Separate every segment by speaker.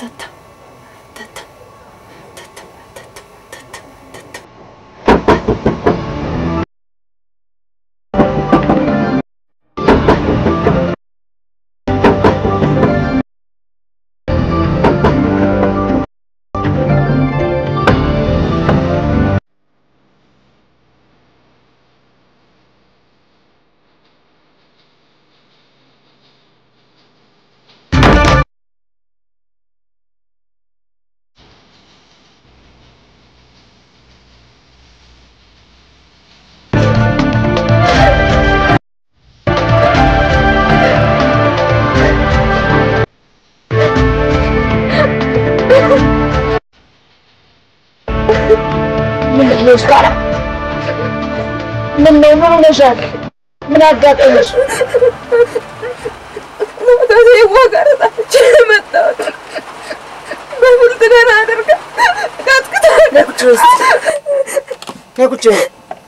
Speaker 1: ምንድን ነው እስካላ? ምን ነው ምን ሆነሻል? ምን አጋጠመሽ?
Speaker 2: ከዜማ ጋር ጣፍቼ መጣሁት። በፍልጥ ደህና አድርጋ ቀጥቅጣ
Speaker 1: ነይ ቁጭ በይ እስኪ። ነይ ቁጭ በይ።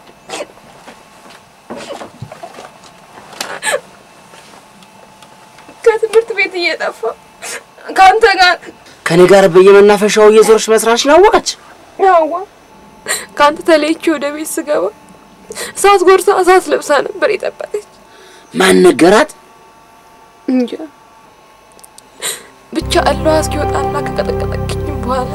Speaker 2: ከትምህርት ቤት እየጠፋሁ ከአንተ ጋር
Speaker 1: ከኔ ጋር በየመናፈሻው እየዞርሽ መስራትሽን አወቀች?
Speaker 2: ያዋ ከአንተ ተለይቼ ወደ ቤት ስገባ እሳት ጎርሳ እሳት ለብሳ ነበር የጠበቀች።
Speaker 1: ማን ነገራት?
Speaker 2: እንጃ ብቻ እለዋ እስኪወጣና ከቀጠቀጠችኝ በኋላ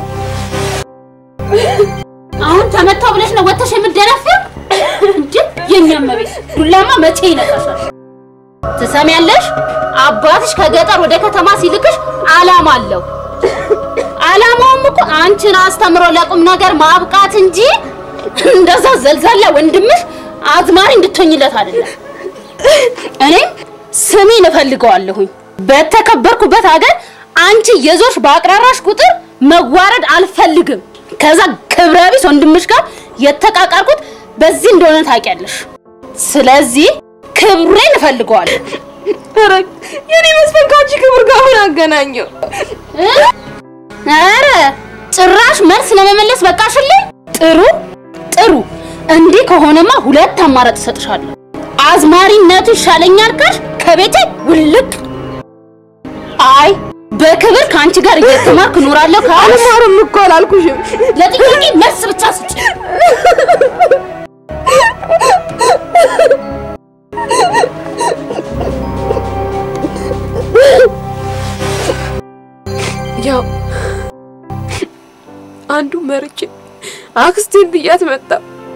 Speaker 3: አሁን ተመታው ብለሽ ነው ወጥተሽ የምትደነፊው? እንዴ የኛ መቤት ዱላማ መቼ ይነካሻል? ትሰሚያለሽ? አባትሽ ከገጠር ወደ ከተማ ሲልክሽ አላማ አለው። አላማውም እኮ አንቺን አስተምሮ ለቁም ነገር ማብቃት እንጂ እንደዛ ዘልዛላ ወንድምሽ አዝማሪ እንድትሆኝለት አይደለም። እኔም ስሜን እፈልገዋለሁኝ። በተከበርኩበት ሀገር አንቺ የዞርሽ በአቅራራሽ ቁጥር መዋረድ አልፈልግም። ከዛ ክብረ ቢስ ወንድምሽ ጋር የተቃቃርኩት በዚህ እንደሆነ ታውቂያለሽ። ስለዚህ ክብሬን እፈልገዋለሁ።
Speaker 2: ኧረ የኔ መስፈን ከአንቺ ክብር ጋር ምን አገናኘው?
Speaker 3: እ? ኧረ ጭራሽ መልስ ለመመለስ በቃሽልኝ። ጥሩ ጥሩ። እንዲህ ከሆነማ ሁለት አማራጭ እሰጥሻለሁ። አዝማሪነቱ ይሻለኛል ካልሽ ከቤቴ ውልቅ። አይ በክብር ከአንቺ ጋር እየተማርክ እኖራለሁ ካልሽ
Speaker 2: አልማርም እኮ አላልኩሽም።
Speaker 3: ለጥያቄ መልስ ብቻ ስጭ።
Speaker 2: ያው አንዱ መርጬ አክስቴን ብያት መጣ።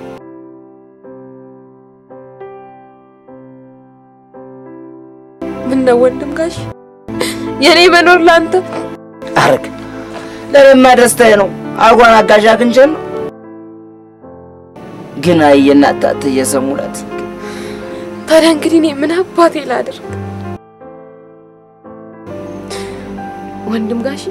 Speaker 2: ምነው ወንድም ጋሽ የኔ መኖር ላንተ
Speaker 1: አረግ ለእኔማ ደስታዬ ነው። አጓን አጋዣ ክንቸን ነው ግን አየና ታት እየሰሙለት
Speaker 2: ታዲያ እንግዲህ እኔ ምን አባቴ ላድርግ? ወንድም ጋሽ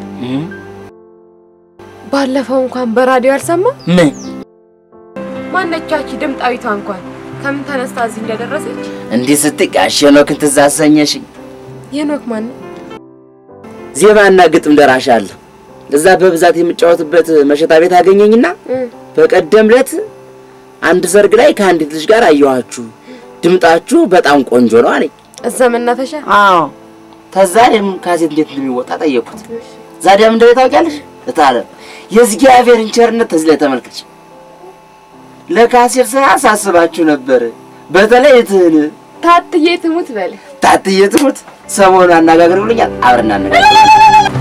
Speaker 2: ባለፈው እንኳን በራዲዮ አልሰማ
Speaker 1: ምን
Speaker 2: ማነቻች ድምጣዊቷ እንኳን ከምን ተነስታ እዚህ እንደደረሰች
Speaker 1: እንዲህ ስትይ ጋሽ ሄኖክን ትዝ አሰኘሽኝ።
Speaker 2: የኖክ ማን ነው?
Speaker 1: ዜማና ግጥም ደራሽ አለ። እዛ በብዛት የምጫወትበት መሸታ ቤት አገኘኝና በቀደም ዕለት አንድ ሰርግ ላይ ከአንዲት ልጅ ጋር አየኋችሁ፣ ድምጣችሁ በጣም ቆንጆ ነው አለኝ።
Speaker 2: እዛ መናፈሻ
Speaker 1: አዎ ከዛ እኔም ካሴት እንዴት እንደሚወጣ ጠየቅኩት። ዛዲያም እንደው ታውቂያለሽ እታለ የእግዚአብሔርን ቸርነት ተዚህ ላይ ተመልከች። ለካሴት ስራ ሳስባችሁ ነበር። በተለይ እትህን
Speaker 2: ታትዬ ትሙት በል
Speaker 1: ታትዬ ትሙት ሰሞኑን አነጋግረውልኛል። አብረን አነጋግረው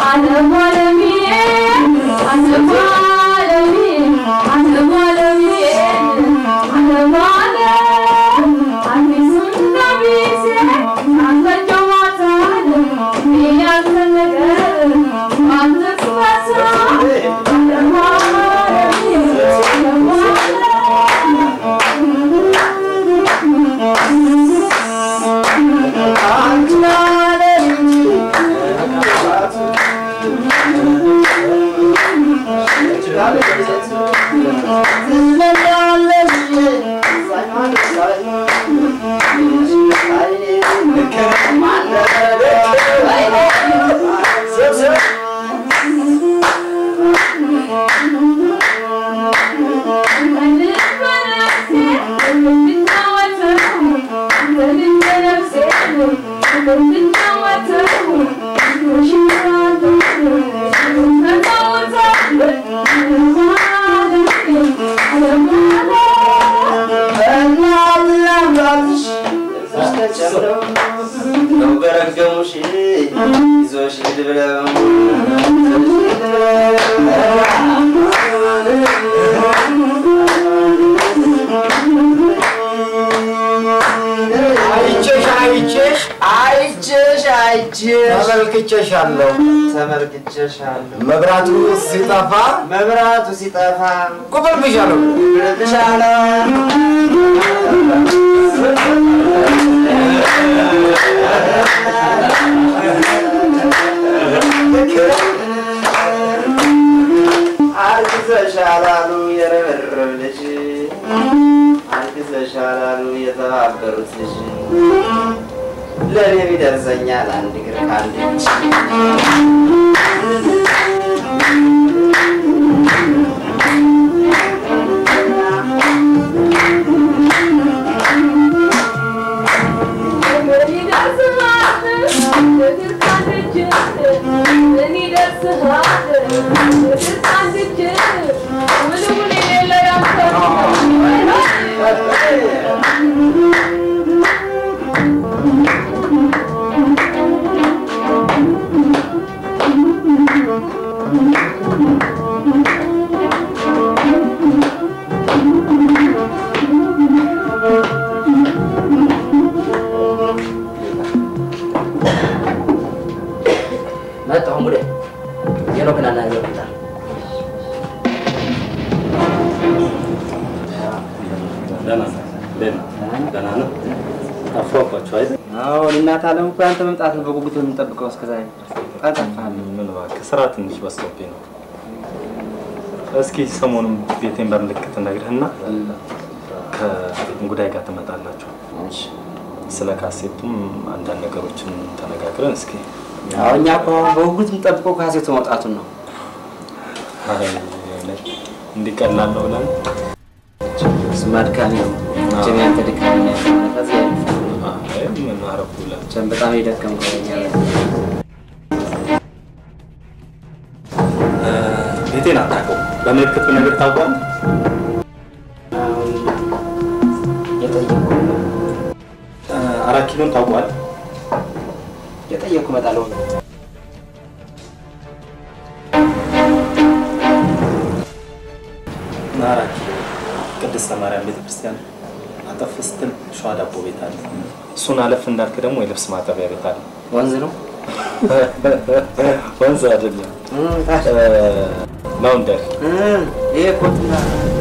Speaker 4: አይቼሽ አይቼሽ
Speaker 1: አይቼሽ አይቼሽ
Speaker 4: ተመልክቼሻለሁ።
Speaker 1: ተመልክቼሻለሁ።
Speaker 4: መብራቱ ሲጠፋ
Speaker 1: መብራቱ ሲጠፋ
Speaker 4: ቁጥር ብሻለሁ።
Speaker 1: ብለሻለሁ። አርግዘሻል አሉ የረበረብ ልጅ አርግዘሻል አሉ የተባበሩት ልጅ ለእኔ ቢደርሰኛል አንድ እግር ከአንድ እጅ መጣሁ ሙዴ የኖክን አናገር መጣ
Speaker 5: ደህና ነው። ጠፋባችሁ አይደል?
Speaker 1: አዎ እናት አለም እኮ ያንተ መምጣት ነው በጉጉት የምንጠብቀው እስከዛሬ በጣም ጠፋህ
Speaker 5: ምን እባክህ ስራ ትንሽ በዝቶብኝ ነው። እስኪ ሰሞኑን ቤቴን በምልክት ነግርህና ከእንጉዳይ ጋር ትመጣላችሁ። ስለ ካሴቱም አንዳንድ ነገሮችን ተነጋግረን እስኪ
Speaker 1: አዎ እኛ እኮ አሁን በጉጉት የምንጠብቀው ካሴቱ መውጣቱን ነው
Speaker 5: አይ፣ እንዲቀላል ነው ብለን
Speaker 1: እሱማ አድካሚ ነው ጀም ያንተ ድካም ነው ያለው ከዚህ
Speaker 5: አይ፣ ምን አረኩ ብለን
Speaker 1: ጀም በጣም የደከምከው እኛ
Speaker 5: ቤቴን አታውቀው በምልክት ነገር ታውቋል።
Speaker 1: አሁን የጠየኩ
Speaker 5: አራት ኪሎን ታውቋል።
Speaker 1: የጠየኩ እመጣለሁ
Speaker 5: አራት ኪሎ ቅድስተ ማርያም ቤተክርስቲያን አጠፍ ስትል ሸዋ ዳቦ ቤት አለ። እሱን አለፍ እንዳልክ ደግሞ የልብስ ማጠቢያ ቤት አለ።
Speaker 1: ወንዝ ነው
Speaker 5: ወንዝ አይደለም፣ ላውንደሪ
Speaker 1: ይሄ ኮትና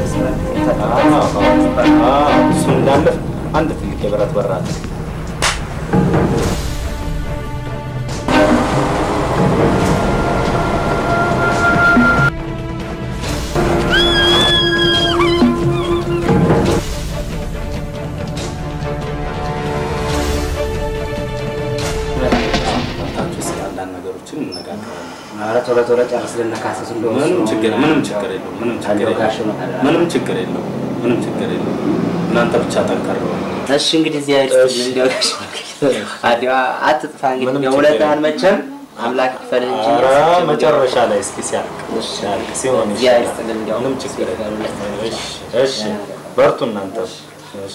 Speaker 5: እሱን እንዳለፍ አንድ ትልቅ የብረት በር አለ። መጣችሁ እስኪ አንዳንድ ነገሮችን እንነጋገራለን።
Speaker 1: ኧረ ቶሎ ቶሎ ጨርስ ልነካሰስ እንደሆነ
Speaker 5: ምንም ችግር ምንም ችግር የለውም። ምንም ችግር
Speaker 1: አለው ጋሽ ነው።
Speaker 5: የለውም። ምንም ችግር የለውም። ምንም ችግር የለውም። እናንተ ብቻ ጠንከር በሉ።
Speaker 1: እሺ እንግዲህ እዚህ አይደል
Speaker 5: እሺ።
Speaker 1: እንዲያው አዲዋ አትጥፋ እንግዲህ
Speaker 5: ምንም
Speaker 1: እንዲያው
Speaker 5: ችግር
Speaker 1: ውለታህን
Speaker 5: የለም።
Speaker 1: መቼም አምላክ ይክፈልህ እንጂ
Speaker 5: ኧረ
Speaker 1: ያስችል
Speaker 5: መጨረሻ ላይ እስኪ ሲያልቅ ሲያልቅ ሲሆን
Speaker 1: እዚህ
Speaker 5: ይሻላል።
Speaker 1: አይስጥልን እንዲያው
Speaker 5: ምንም ችግር የለም።
Speaker 1: ሲፈሩለት።
Speaker 5: እሺ እሺ፣ በርቱ እናንተ። እሺ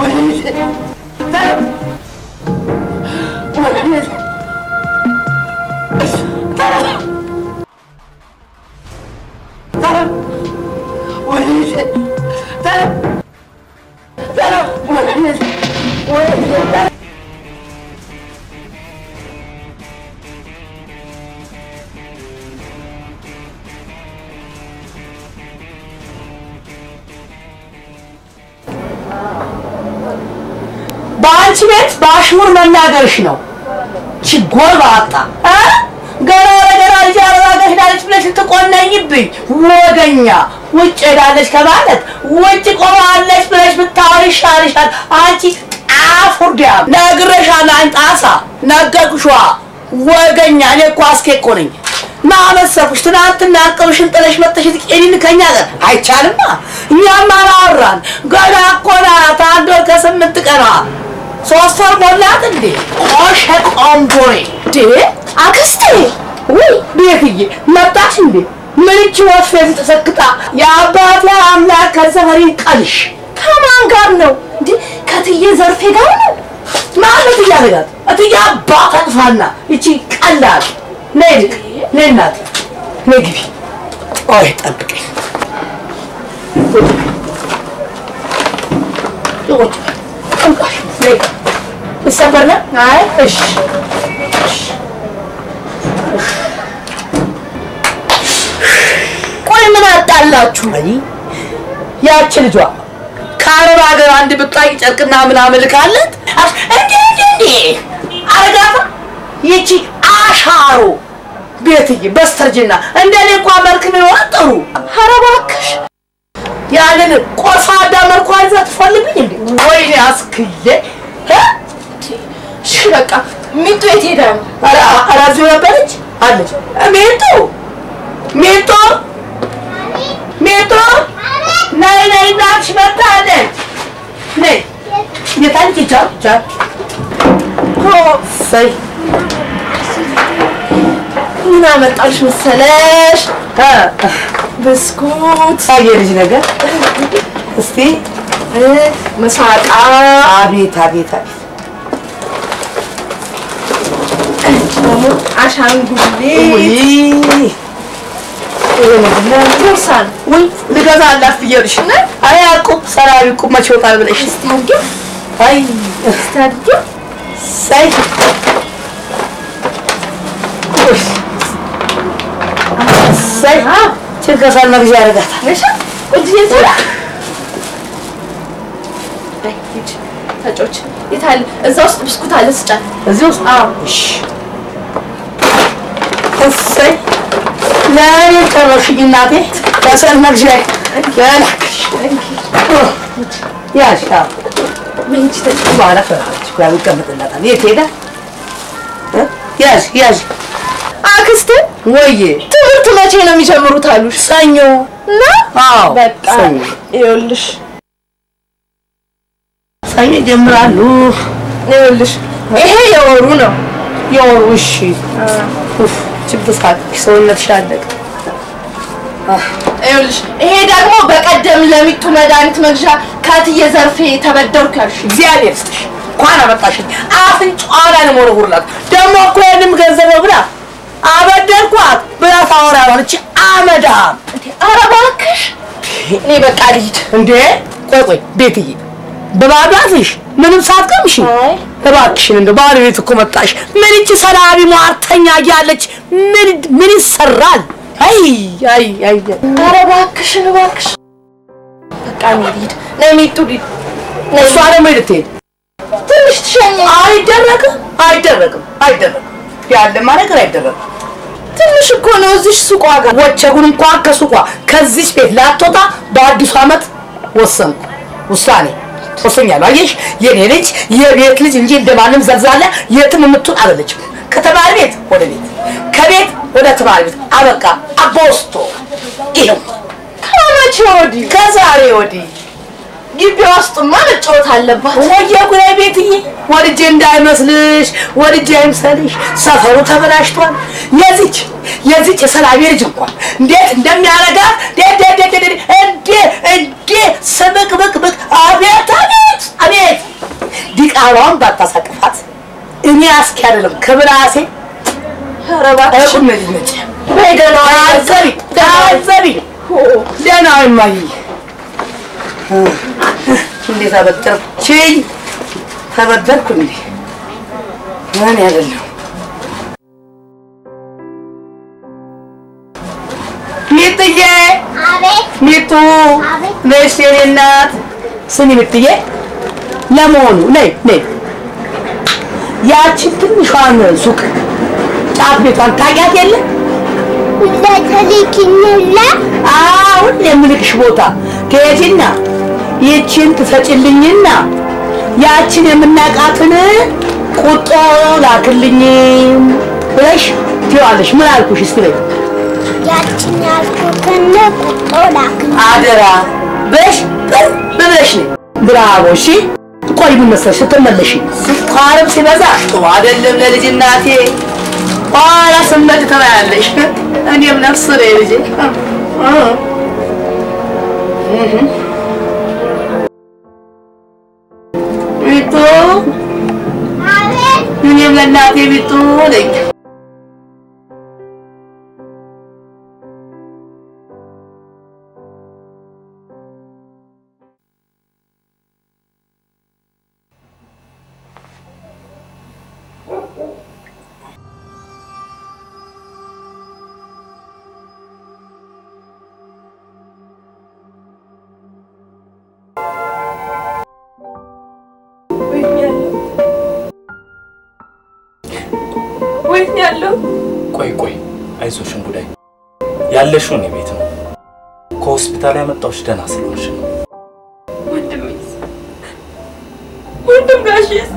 Speaker 6: በአንቺ ቤት በአሽሙር መናገርሽ ነው። ችጎል ባጣ እ? ገና ለገና ልጅ አረባ ጋር ሄዳለች ብለሽ ልትቆነኝብኝ ወገኛ። ውጭ ሄዳለች ከማለት ውጭ ቆማለች ብለሽ ብታወሪ ይሻልሻል። አንቺ ጣፉርዲያ ነግሬሻለሁ። አንቺ ጣሳ ነገርኩሽ። ወገኛ እኔ እኮ አስኬ እኮ ነኝ። ና መሰልኩሽ። ትናንትና አቅምሽን ጥለሽ መጥተሽ ትቄኒን ከኛ ጋር አይቻልማ። እኛም አላወራን። ገና እኮ ናት አንድ ወር ከስምንት ቀኗ ሶስት ወር ሞላት እንዴ? ቆሸ ቆንጆሬ እንዴ! አክስቴ ወይ ቤትዬ መጣሽ እንዴ? ምንች ወፌን ተሰክታ የአባቴ አምላክ ከሰፈሪ ቀልሽ ከማን ጋር ነው እንዴ? ከትዬ ዘርፌ ጋር ነው ማለት እያደረጋት እትዬ አባት አጥፋና እቺ ቀላል ነይ ልቅ ነይ እናቴ ነይ ግቢ። ቆይ ጠብቀኝ። ቁጭ እንቃሽ ነይ ይሰበር ነው? አይ እሺ ቆይ ምን አጣላችሁ? አይ ያቺ ልጇ ከአረብ ሀገር አንድ ብጣቂ ጨርቅና ምናምን ልካለት እንዴ እንዴ እንዴ አረጋታ ይቺ አሻሮ ቤትዬ በስተርጅና እንደኔ እንኳ መልክ ቢኖራት ጥሩ። ኧረ እባክሽ ያንን ቆሳዳ መልኳን ይዛ ትፈልግኝ እንዴ? ወይኔ አስክዬ እ? እሺ በቃ ሚጡ የት ሄዳ ነው? ኧረ ኧረ እዚሁ ነበረች አለች። ሚጡ ሚጡ ሚጡ ነይ ነይ እናትሽ መጣለች። ነይ የታንቺ ቻው ቻው ሰይ ምን አመጣልሽ መሰለሽ? ብስኩት የልጅ ነገር እስቲ መሳቃ። አቤት አቤት አቤት ደግሞ አሻንጉሊት ቦርሳን ወይ ልገዛላት ብዬሽ አይ አቁም ሰራቢ ቁም መቼ ይወጣል ብለሽ አይ ሳይ ሳይ ችግር መግዣ ያደርጋታል።
Speaker 2: ተጮች የታለ? እዛ ውስጥ ብስኩት አለ ስጫት።
Speaker 6: እዚህ ውስጥ እሺ እሰይ ለእኔ ጨረሽኝ እናቴ። ከሰል መግዣ ገላክሽ ያሻ በኋላ ፈራች እኮ ያው ይቀመጥላታል። የት ሄዳ እ? ያዥ ያዥ
Speaker 2: አክስቴ
Speaker 6: ወዬ
Speaker 2: ትምህርት መቼ ነው የሚጀምሩት አሉሽ?
Speaker 6: ሰኞ
Speaker 2: እና
Speaker 6: አዎ
Speaker 2: በቃ
Speaker 6: ሰኞ
Speaker 2: ይኸውልሽ
Speaker 6: ሰኞ ይጀምራሉ።
Speaker 2: ይኸውልሽ ይሄ የወሩ ነው።
Speaker 6: የወሩ እሺ ኡፍ ችብሳት ሰውነትሽ አለቀ።
Speaker 2: ይኸውልሽ ይሄ ደግሞ በቀደም ለሚጡ መድኃኒት መግዣ ከትዬ ዘርፌ ተበደርኩ ያልሽ
Speaker 6: እግዚአብሔር ይስጥሽ እንኳን አመጣሽኝ። አፍንጫዋን አልሞረጉርላት ደግሞ እኮ ያንም ገንዘብ ነው ብላ አበደርኳት ብላ ታወራለች። አመዳም
Speaker 2: ኧረ እባክሽ እኔ በቃ ልሂድ።
Speaker 6: እንዴ ቆይ ቆይ ቤትዬ በባዷትሽ ምንም ሳትቀምሺ
Speaker 2: አይ
Speaker 6: እባክሽን እንደው ባለቤት እኮ መጣሽ። ምን እቺ ሰላቢ ሟርተኛ እያለች ምን ምን ይሰራል? አይ አይ አይ
Speaker 2: ኧረ እባክሽን እባክሽ በቃ እኔ ልሂድ። ነይ ሚጡ ልሂድ። ነይ
Speaker 6: እሷ ደግሞ ልትሄድ
Speaker 2: ትንሽ ትሸኝ
Speaker 6: አይደረግም አይደረግም አይደረግም ያለማ ነገር አይደረግም።
Speaker 2: ትንሽ እኮ ነው እዚህ ሱቅ ዋጋ
Speaker 6: ወቸጉን እንኳን ከሱቋ ከዚች ቤት ላትወጣ በአዲሱ ዓመት ወሰንኩ። ውሳኔ ወሰኛለሁ። አየሽ የኔ ልጅ የቤት ልጅ እንጂ እንደማንም ዘልዛለ የትም የምትውል አይደለችም። ከተማሪ ቤት ወደ ቤት፣ ከቤት ወደ ተማሪ ቤት አበቃ። አቦስቶ ይኸው
Speaker 2: ከመቼ ወዲህ
Speaker 6: ከዛሬ ወዲህ
Speaker 2: ግቢ ውስጥማ መጫወት አለባት።
Speaker 6: ወየ ጉዳይ ቤትዬ ወድጄ እንዳይመስልሽ ወድጄ አይምሰልሽ። ሰፈሩ ተበላሽቷል። የዚች የዚች የሰላሜ ልጅ እንኳን እንዴት እንደሚያረጋት እንዴ እንዴ እንዴ እንዴ እንዴ ስብቅ ብቅ ብቅ አቤት አቤት አቤት ዲቃሏን ባታሳቅፋት እኔ አስኪ አይደለም ከብላሴ ቁም ነጅ ነጭ ታዘቢ ታዘቢ ደህና እማዬ እንዴት አበደርችኝ ተበደርኩ እንዴ ምን ያደለው ሚጥዬ ሚጡ ነሽ የኔ እናት ስሚ ሚጥዬ ለመሆኑ ነይ ነይ ያችን ትንሿን ሱቅ ጫት ቤቷን ታውቂያት የለ
Speaker 7: ለተልኪኝላ
Speaker 6: አሁን የምልክሽ ቦታ ከየትና ይችን ትሰጭልኝና ያችን የምናውቃትን ቁጦ ላክልኝ ብለሽ ትይዋለሽ። ምን አልኩሽ? እስቲ በይ
Speaker 7: ያችን ያልኩትን ቁጦ ላክልኝ።
Speaker 6: አደራ በሽ ቅርብ ብለሽ ነይ። ብራቮ። እሺ ቆይ ምን መሰለሽ ስትመለሽ ስኳርም ሲበዛ ጥሩ አይደለም ለልጅ እናቴ። ኋላ ስመጭ ትበያለሽ። እኔም ነፍስ ነኝ ልጄ። ሚጡ እኔም ለእናቴ ሚጡ ነኝ።
Speaker 2: ወይኔ ያለው
Speaker 5: ቆይ ቆይ፣ አይዞሽ እንጉዳይ፣ ያለሽው እኔ ቤት ነው። ከሆስፒታል ያመጣሁሽ ደህና ስለሆንሽ ነው።
Speaker 2: ወንድሜስ ወንድም ጋሼስ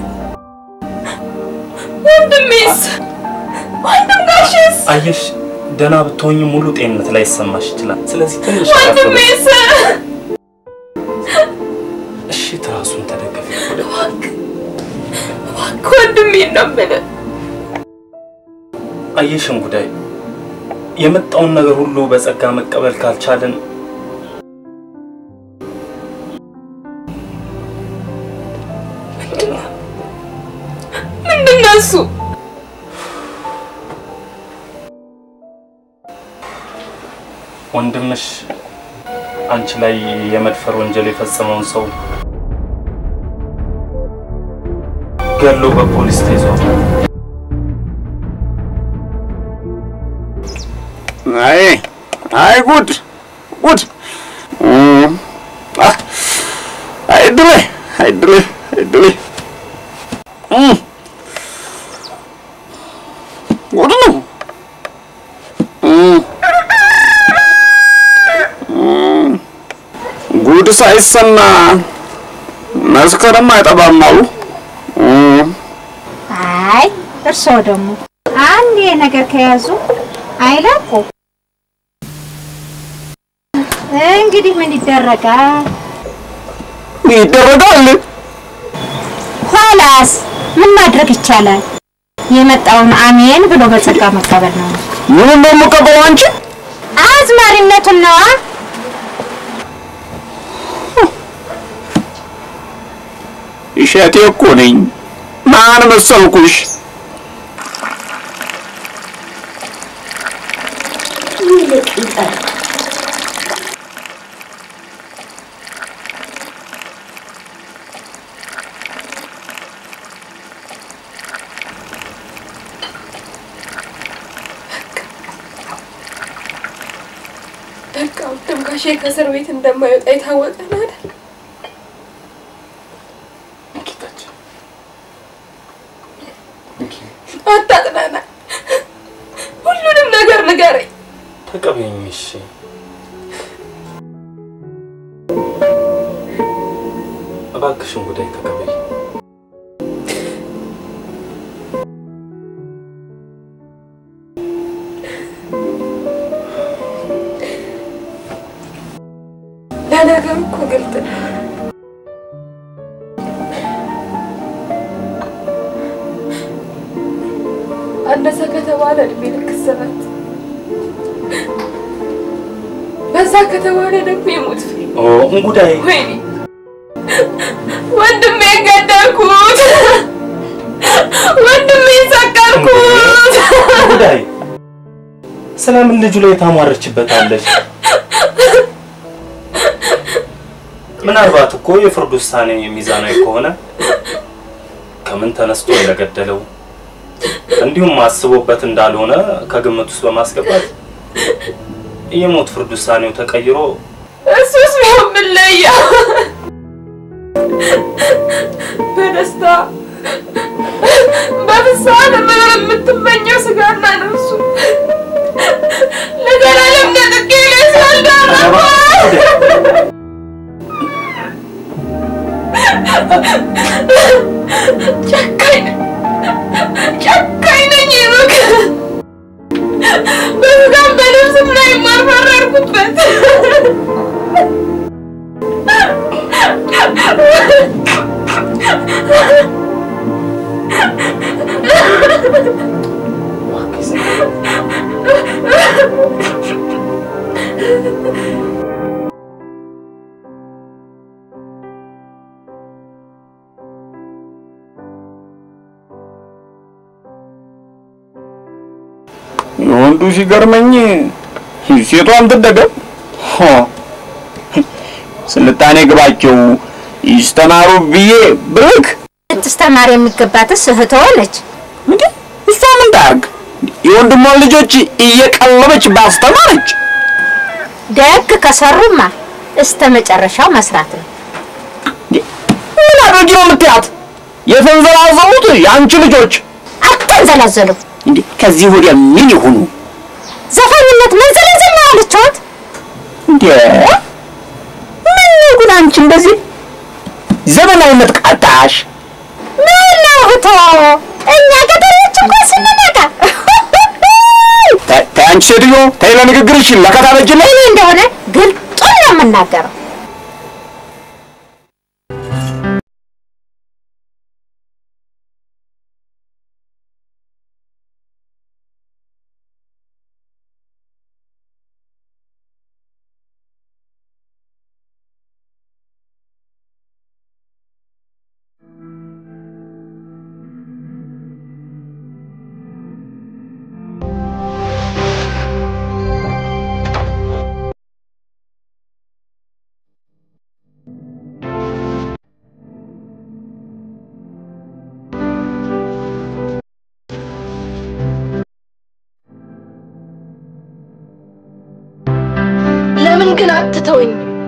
Speaker 2: ወንድሜስ ወንድም ጋሼስ
Speaker 5: አየሽ፣ ደህና ብትሆኝ ሙሉ ጤንነት ላይ ይሰማሽ ይችላል። ስለዚህ ትንሽ አረፍ በይ።
Speaker 2: ወንድሜስ
Speaker 5: እሺ፣ ትራሱን ተደገፊ።
Speaker 2: እባክህ ወንድሜን ነው የምልህ
Speaker 5: አየሽ እንጉዳይ፣ የመጣውን ነገር ሁሉ በጸጋ መቀበል ካልቻልን
Speaker 2: ምንድን ነው እሱ
Speaker 5: ወንድምሽ አንቺ ላይ የመድፈር ወንጀል የፈጸመውን ሰው ገሎ በፖሊስ ተይዟል።
Speaker 8: አይ አይ ጉድ ጉድ! አህ፣ አይ ድሬ አይ ድሬ አይ ድሬ እም፣ ጉድ ነው። እም፣ እም፣ ጉድ ሳይሰማ መስከረም አይጠባም አሉ። እም፣
Speaker 7: አይ እርስዎ ደግሞ አንድ ነገር ከያዙ አይለቁ። እንግዲህ ምን ይደረጋል?
Speaker 8: ይደረጋል።
Speaker 7: ኋላስ ምን ማድረግ ይቻላል? የመጣውን አሜን ብሎ በጸጋ መቀበል ነው።
Speaker 8: ምን እንደምቀበለው አንቺ
Speaker 7: አዝማሪነቱን ነዋ።
Speaker 8: እሸቴ እኮ ነኝ። ማን መሰልኩሽ?
Speaker 2: በቃ ወንድም ጋሼ ከእስር ቤት እንደማይወጣ የታወቀ ነው አይደል?
Speaker 5: ጌታችን
Speaker 2: አታጥናና፣ ሁሉንም ነገር ንገረኝ።
Speaker 5: ተቀበይኝ። እሺ እባክሽን ጉዳይ ተቀበይ።
Speaker 2: ለነገሩ እኮ ግልጥ ነው። አነሰ ከተባለ እድሜ ልክ እስራት፣ በዛ ከተባለ ደግሞ የሞት ፍርድ።
Speaker 5: ኦ እንጉዳይ
Speaker 2: ወይኔ ወንድሜን ገደልኩት። ወንድሜን ሰቀልኩት።
Speaker 5: ጉዳይ ስለምን ልጁ ላይ ታሟርችበታለች? ምናልባት እኮ የፍርድ ውሳኔ ሚዛናዊ ከሆነ ከምን ተነስቶ እንደገደለው እንዲሁም አስቦበት እንዳልሆነ ከግምት ውስጥ በማስገባት የሞት ፍርድ ውሳኔው ተቀይሮ
Speaker 2: እሱስ ቢሆን ምን ለየው? በደስታ በፍስሐ ለመኖር የምትመኘው ስጋና ነፍሱ ለዘላለም ነጥቄ ላይ ስላልዳረኩ ጨካኝ ጨካኝ ነኝ ሩክ በስጋም በልብስም ላይ የማልፈረድኩበት
Speaker 8: የወንዱ ሲገርመኝ ሴቷም ትደገም። ሆ ስልጣኔ ግባቸው ይስተማሩ ብዬ ብልክ
Speaker 7: ልትስተማር የሚገባትስ እህትዎ ነች።
Speaker 8: እንዴ እሷ ምን ታርግ? የወንድሟን ልጆች እየቀለበች ባስተማረች።
Speaker 7: ደግ ከሰሩማ እስተ መጨረሻው መስራት ነው።
Speaker 8: ምን አድርጊ ነው የምትያት? የተንዘላዘሉት የአንቺ ልጆች
Speaker 7: አትንዘላዘሉ።
Speaker 8: እንዴ ከዚህ ወዲያ ምን ይሁኑ?
Speaker 7: ዘፋኝነት መንዘላዘል ነው ያለችዎት?
Speaker 8: እንዴ ምን ነው ግን አንቺ እንደዚህ ዘመናዊነት ቃጣሽ?
Speaker 7: ምን ነው እህቶ፣ እኛ ገጠሮች እኮ ስንነቃ
Speaker 8: ተ- ተይ አንቺ ሴትዮ ተይ፣ ለንግግርሽ ለከታ በጅልኝ።
Speaker 7: እኔ እንደሆነ ግልጡን ነው የምናገረው።
Speaker 2: ለምን ግን አትተውኝ?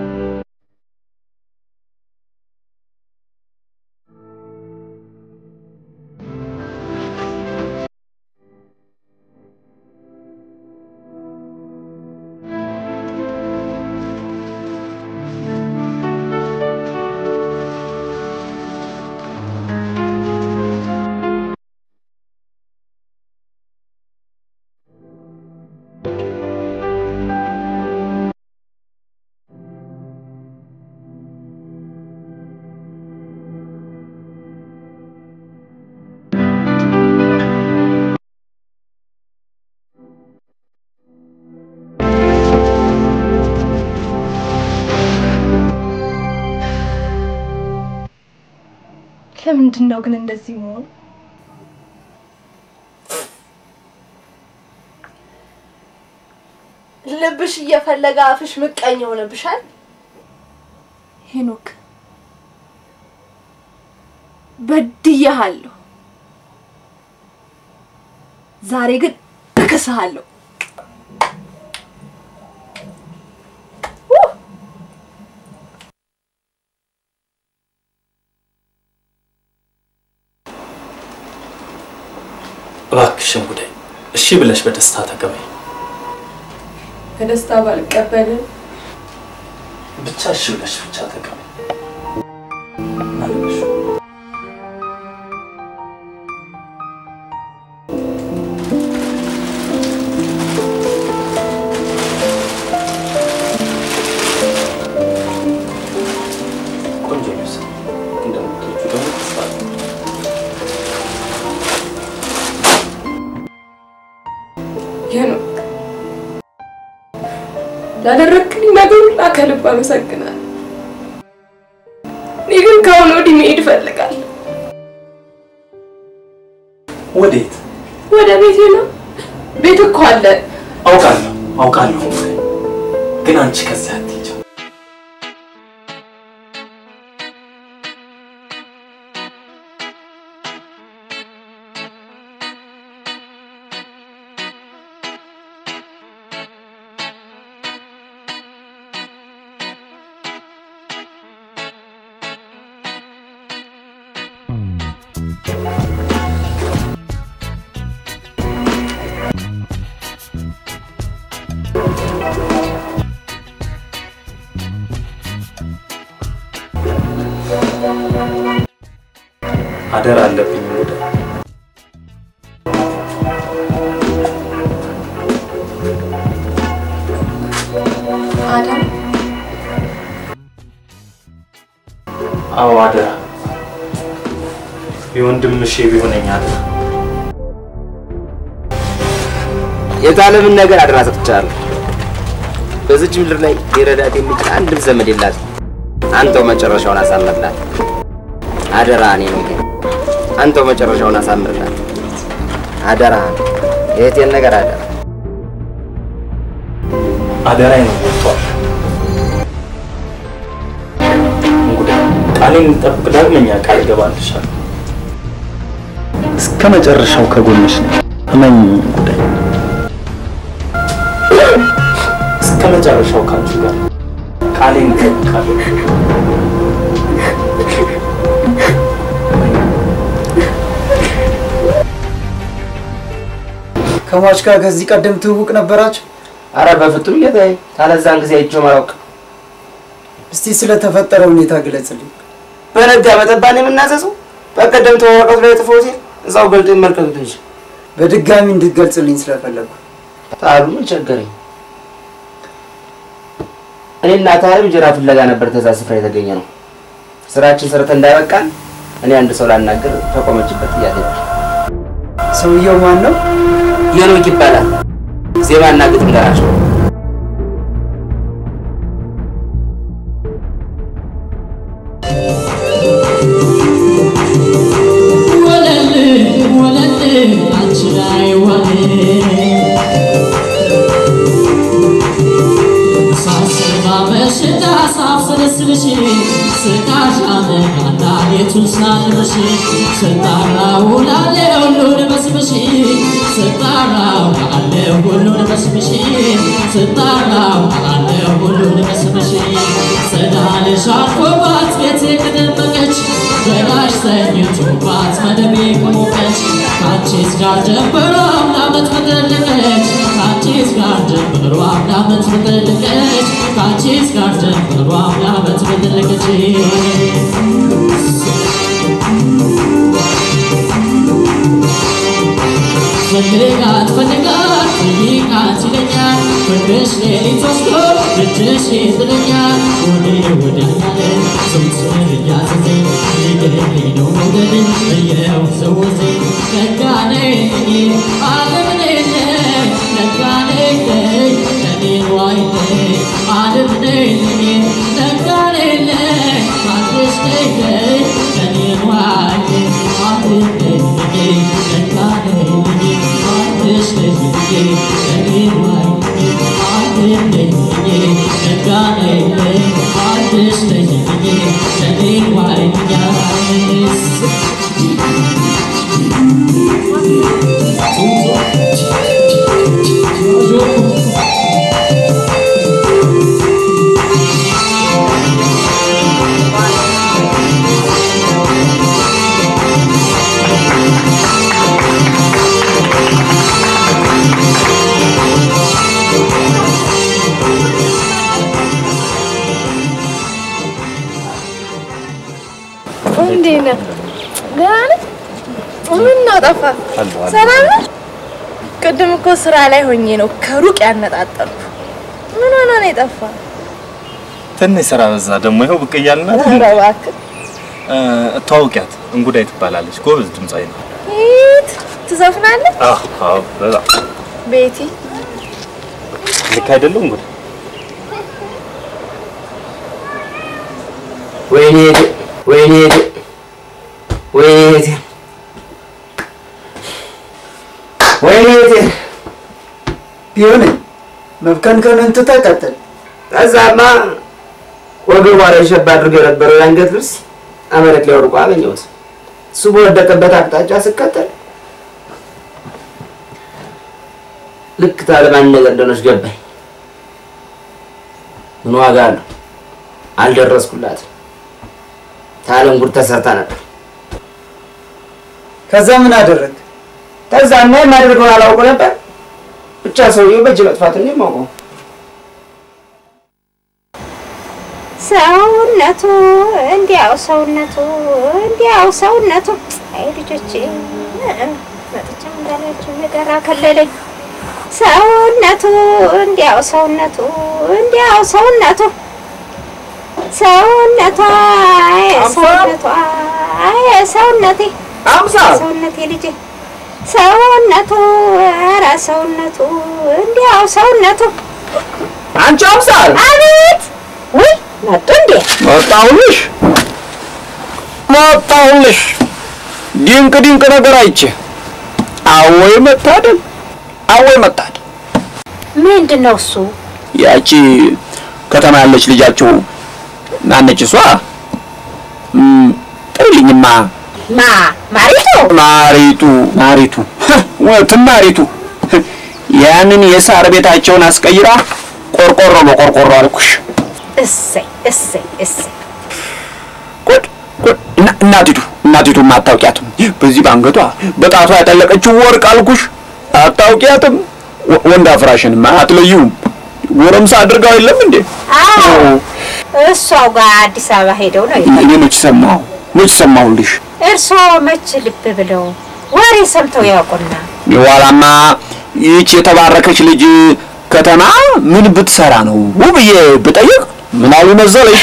Speaker 2: ለምንድን ነው ግን እንደዚህ መሆኑ? ልብሽ እየፈለገ አፍሽ ምቀኝ ሆነብሻል። ሄኖክ በድዬሃለሁ። ዛሬ ግን እክስሃለሁ።
Speaker 5: እባክሽን ጉዳይ እሺ ብለሽ በደስታ ተቀበይ።
Speaker 2: በደስታ ባልቀበልም
Speaker 5: ብቻ እሺ ብለሽ ብቻ ተቀበይ። አለሽ ቆንጆ ልብስ እንደምትወጂው ደግሞ ተስፋ አለኝ።
Speaker 2: ሄኖክ ላደረግክልኝ ነገር ሁላ ከልብ አመሰግናለሁ። እኔ ወዲህ መሄድ እፈልጋለሁ።
Speaker 5: ወዴት?
Speaker 2: ወደ ቤቴ ነው። ቤት እኮ አለ።
Speaker 5: አውቃለሁ አውቃለሁ፣ ግን አንቺ ከዚያ አትሄጂ። አደራ አለብኝ ወደ
Speaker 2: አዳም
Speaker 5: አዎ አደራ የወንድምሽ ቢሆነኝ አደራ
Speaker 1: የታለምን ነገር አደራ ሰጥቻለሁ። በዚች ምድር ላይ ሊረዳት የሚችል አንድም ዘመድ የላት። አንተው መጨረሻውን አሳምርላት። አደራ እኔ ነው ግን አንተው መጨረሻውን አሳምርላት። አደራ የእህቴን ነገር አደራ።
Speaker 5: አደራዬ ነው ወጥቷል። እንግዲህ ቃሌን እንጠብቅ። ዳግመኛ ቃል እገባልሻለሁ። እስከ መጨረሻው ከጎንሽ ነኝ። እመኝ ጉዳይ እስከ መጨረሻው ካንቺ ጋር ቃሌን እጠብቃለሁ።
Speaker 4: ከሟች ጋር ከዚህ ቀደም ትውውቅ ነበራችሁ?
Speaker 1: አረ በፍጹም ጌታዬ፣ ታለዛን ጊዜ አይቼው አላውቅም።
Speaker 4: እስቲ ስለተፈጠረ ሁኔታ ግለጽልኝ።
Speaker 1: በነጋ በጠባን የምናዘዘው በቀደም ተወረቀቱ ላይ ጥፎ ሲል እዛው ገልጦ ይመልከቱት እንጂ
Speaker 4: በድጋሚ እንድትገልጽልኝ ስለፈለጉ
Speaker 1: ታሉ ምን ቸገረኝ። እኔና ታሪም እንጀራ ፍለጋ ነበር ከዛ ስፍራ የተገኘ ነው። ስራችን ሰርተን እንዳይበቃን እኔ አንድ ሰው ላናገር ተቆመችበት እያለች
Speaker 4: ሰውየው ማን ነው?
Speaker 1: ሄኖክ ይባላል። ዜማና ግጥም ደራሽ ነው።
Speaker 9: ጋር ጀምሮ አምናመት በጠለቀች ከአንቺስ ጋር ጀምሮ አምናመት በጠለቀች ከአንቺስ ጋር ጀምሮ አምናመት በጠለቀች ፈልጋት ፈልጋት ጠይቃት ይለኛል ፍቅርሽ ሌሊት ወስዶ እጅሽ ይጥለኛል ወዴ ወዲያኛለ ዘውትር እያዘዘኝ ሊገለኝ ነው መውደድ እየው ዘውዜ ነጋኔ ዓለም ነኝ ነጋኔ እኔን ዋይኔ ዓለም ነኝ ነጋኔ ካንተሽ ነኝ እኔን ዋይኔ ዓለም ነኝ ነጋኔ ካንተሽ ነኝ እኔን ዋይኔ ዓለም ነኝ ነጋኔ ካንተሽ ነኝ እኔን ዋይኔ
Speaker 2: እንዴት ነህ? ደህና ነህ? ምን ነው ጠፋ? ሰላም ነህ? ቅድም እኮ ስራ ላይ ሆኜ ነው ከሩቅ ያነጣጠርኩ። ምን ሆነ ነው የጠፋ?
Speaker 5: ትንሽ ስራ በዛ። ደግሞ ይኸው ብቅ እያልናት
Speaker 2: ኧረ እባክህ
Speaker 5: ተዋውቂያት፣ እንጉዳይ ትባላለች። ጎበዝ ድምፃዊ ነው።
Speaker 2: ሂድ ትዘፍናለህ?
Speaker 5: አዎ አዎ፣ በጣም
Speaker 2: ቤቲ
Speaker 5: ልክ አይደለም እንጉዳይ?
Speaker 1: ወይኔ ወይኔ
Speaker 4: ቢሆንም መብከንከንን ትተህ ቀጥል።
Speaker 1: ከዛማ ወገቧ ላይ ሸብ አድርጎ የነበረው የአንገት ልብስ መሬት ላይ ወድቆ አገኘሁት። እሱ በወደቀበት አቅጣጫ ስከተል ልክ ታለማን ነገር እንደሆነች ገባኝ። ምን ዋጋ አለው? አልደረስኩላትም። ታለም ጉድ ተሰርታ ነበር።
Speaker 4: ከዛ ምን አደረግ?
Speaker 1: ከዛማ የማደርገውን አላውቅ ነበር። ብቻ ሰውዬው በእጅ መጥፋት ነው የማውቀው።
Speaker 7: ሰውነቱ እንዲያው ሰውነቱ እንዲያው ሰውነቱ አይ ልጆቼ መጥቻ እንዳላችሁ ነገር አከለለኝ። ሰውነቱ እንዲያው ሰውነቱ እንዲያው ሰውነቱ ሰውነቷ አይ ሰውነቷ አይ ሰውነቴ
Speaker 1: አምሳል
Speaker 7: ሰውነቴ ልጄ ሰውነቱ ኧረ ሰውነቱ እንዲያው ሰውነቱ
Speaker 1: አንቺ አምሳል
Speaker 7: አቤት ውይ መጡ እንዴ
Speaker 8: መጣሁልሽ መጣሁልሽ። ድንቅ ድንቅ ነገር አይቼ አወይ መታደል አወይ መታደል።
Speaker 7: ምንድን ነው እሱ
Speaker 8: ያቺ ከተማ ያለች ልጃችሁ ማነች እሷ? እም፣ ጥሪልኝማ
Speaker 7: ማ ማሪቱ
Speaker 8: ማሪቱ ማሪቱ ወትም ማሪቱ ያንን የሳር ቤታቸውን አስቀይራ ቆርቆሮ በቆርቆሮ አልኩሽ።
Speaker 7: እሰይ እሰይ እሰይ
Speaker 8: ጉድ ጉድ! እና- እናቲቱ እናቲቱ አታውቂያትም። በዚህ በአንገቷ በጣቷ ያጠለቀችው ወርቅ አልኩሽ። አታውቂያትም። ወ- ወንድ አፍራሽንማ አትለዩም። ጎረምሳ አድርጋው የለም እንዴ?
Speaker 7: አዎ እሷው ጋር አዲስ አበባ ሄደው ነው
Speaker 8: እኔ እኔ መች ሰማሁ መች ሰማሁልሽ።
Speaker 7: እርስዎ መች ልብ ብለው ወሬ ሰምተው ያውቁና
Speaker 8: የኋላማ ይህች የተባረከች ልጅ ከተማ ምን ብትሰራ ነው ብዬ ብጠይቅ ምን አሉ መሰለሽ?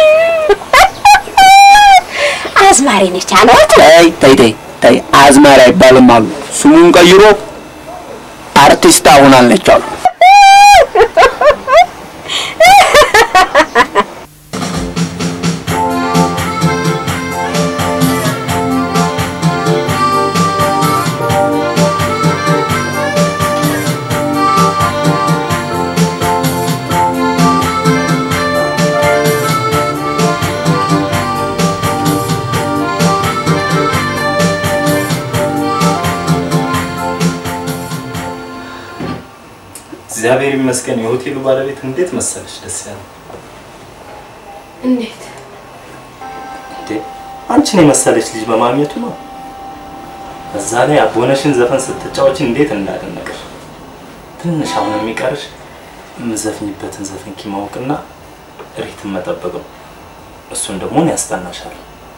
Speaker 7: አዝማሪ ነች አለዋት
Speaker 8: ተይ ተይ ተይ ተይ አዝማሪ አይባልም አሉ። ስሙን ቀይሮ አርቲስት ሆናለች አሉ።
Speaker 5: እግዚአብሔር ይመስገን የሆቴሉ ባለቤት እንዴት መሰለሽ ደስ ያለ
Speaker 2: እንዴት
Speaker 5: እንዴ አንቺን የመሰለች ልጅ በማግኘቱ ነው። በዛ ላይ አቦነሽን ዘፈን ስትጫወች እንዴት እንዳደነቀሽ። ትንሽ አሁን የሚቀርሽ የምዘፍኝበትን ዘፈን ኪ ማወቅና ሪትም መጠበቅ ነው። እሱን ደግሞ እኔ ያስጠናሻል።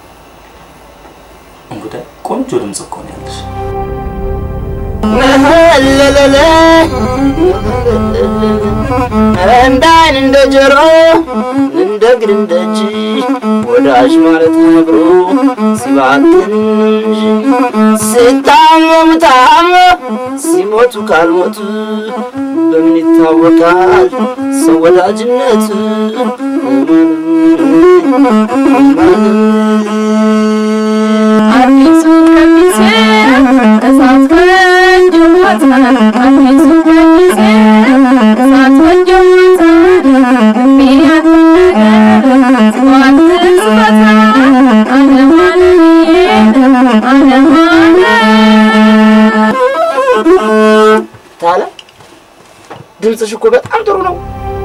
Speaker 5: እንጉዳይ ቆንጆ ድምፅ እኮ ነው ያለሽ።
Speaker 1: እንደ አይን እንደ ጆሮ እንደ እግር እንደ እጅ ወዳጅ ማለት ነግሮ ሲባክን እንጂ ሲታመሙ ታሞ ሲሞቱ ካልሞቱ በምን ይታወቃል ሰው ወዳጅነቱ?
Speaker 2: አዲሱ ቀሚሴ እሳት ከንጀሞተ አዲሱ ቀሚሴ እሳት ከንጀሞተ ምክንያት ነገር ጽዋት ስፈታ አለማለዬ አለማለ
Speaker 1: ታለ ድምፅሽ እኮ በጣም ጥሩ ነው።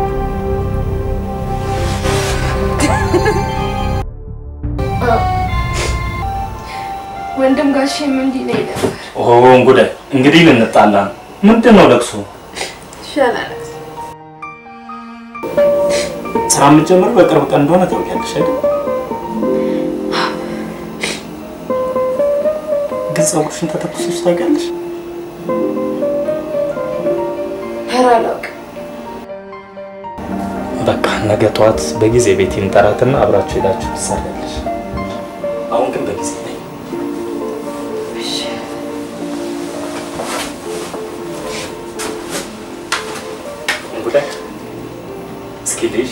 Speaker 2: ወንድም ጋሼም እንዲህ ነው ነበር
Speaker 5: ኦ እንጉዳይ እንግዲህ ልንጣላ ነው። ምንድን ነው ለቅሶ?
Speaker 2: ይሻላል
Speaker 5: ስራ የምትጀምረው በቅርብ ቀን እንደሆነ ታውቂያለሽ አይደል? ግን ፀጉርሽን ተተኩሰሽ ታውቂያለሽ?
Speaker 2: ኧረ አላውቅም
Speaker 5: በቃ ነገ ጠዋት በጊዜ ቤት ይንጠራትና አብራችሁ ሄዳችሁ ትሰሪያለሽ። አሁን ግን በጊዜ ነይ። እንጉዳይ እስኪ ልይሽ።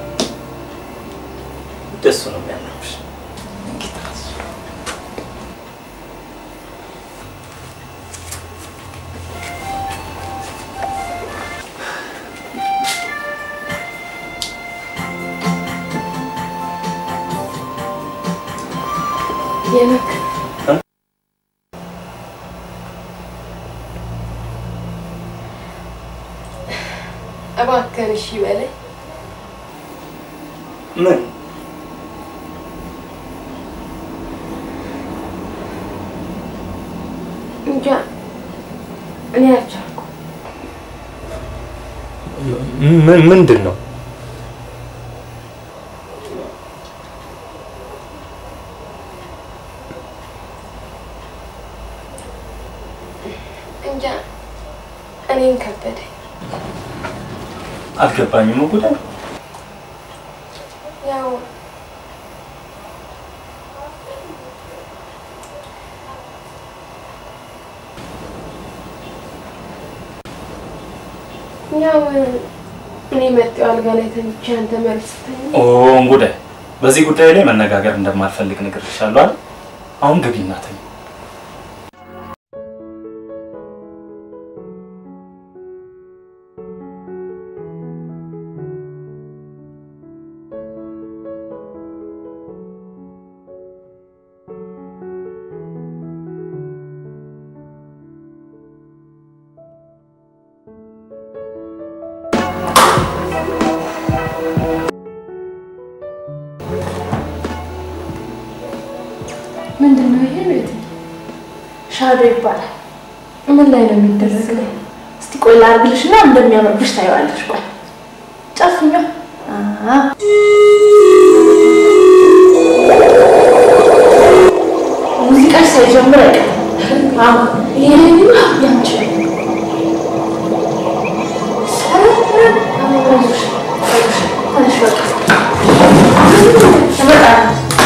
Speaker 5: ደሱ ነው የሚያምርብሽ።
Speaker 2: ሄኖክ እባክህን እሺ በለኝ።
Speaker 5: ምን
Speaker 2: እንጃ እኔ አልቻልኩም።
Speaker 5: ምን ምንድን ነው?
Speaker 2: እንጃ እኔን ከበደኝ።
Speaker 5: አልገባኝም። ጉዳይ
Speaker 2: ያው ያው እኔ መጤው አልጋ ላይ ተኝቼ አንተ መሬት ስተኛ
Speaker 5: ኦ እንጉዳይ፣ በዚህ ጉዳይ ላይ መነጋገር እንደማልፈልግ ነግሬሻለሁ አይደል? አሁን ግቢና ተኝ።
Speaker 2: ምንድን ነው ይሄ? ቤት ሻዶ ይባላል። ምን ላይ ነው የሚደረገው? እስቲ ቆይ ላድርግልሽ እና እንደሚያምርብሽ ታየዋለሽ። ቆይ ጨፍኛ ሙዚቃሽ ሳይጀምር አይቀርም። አዎ ይሄ ያንቺ ትንሽ በቃ እመጣለሁ።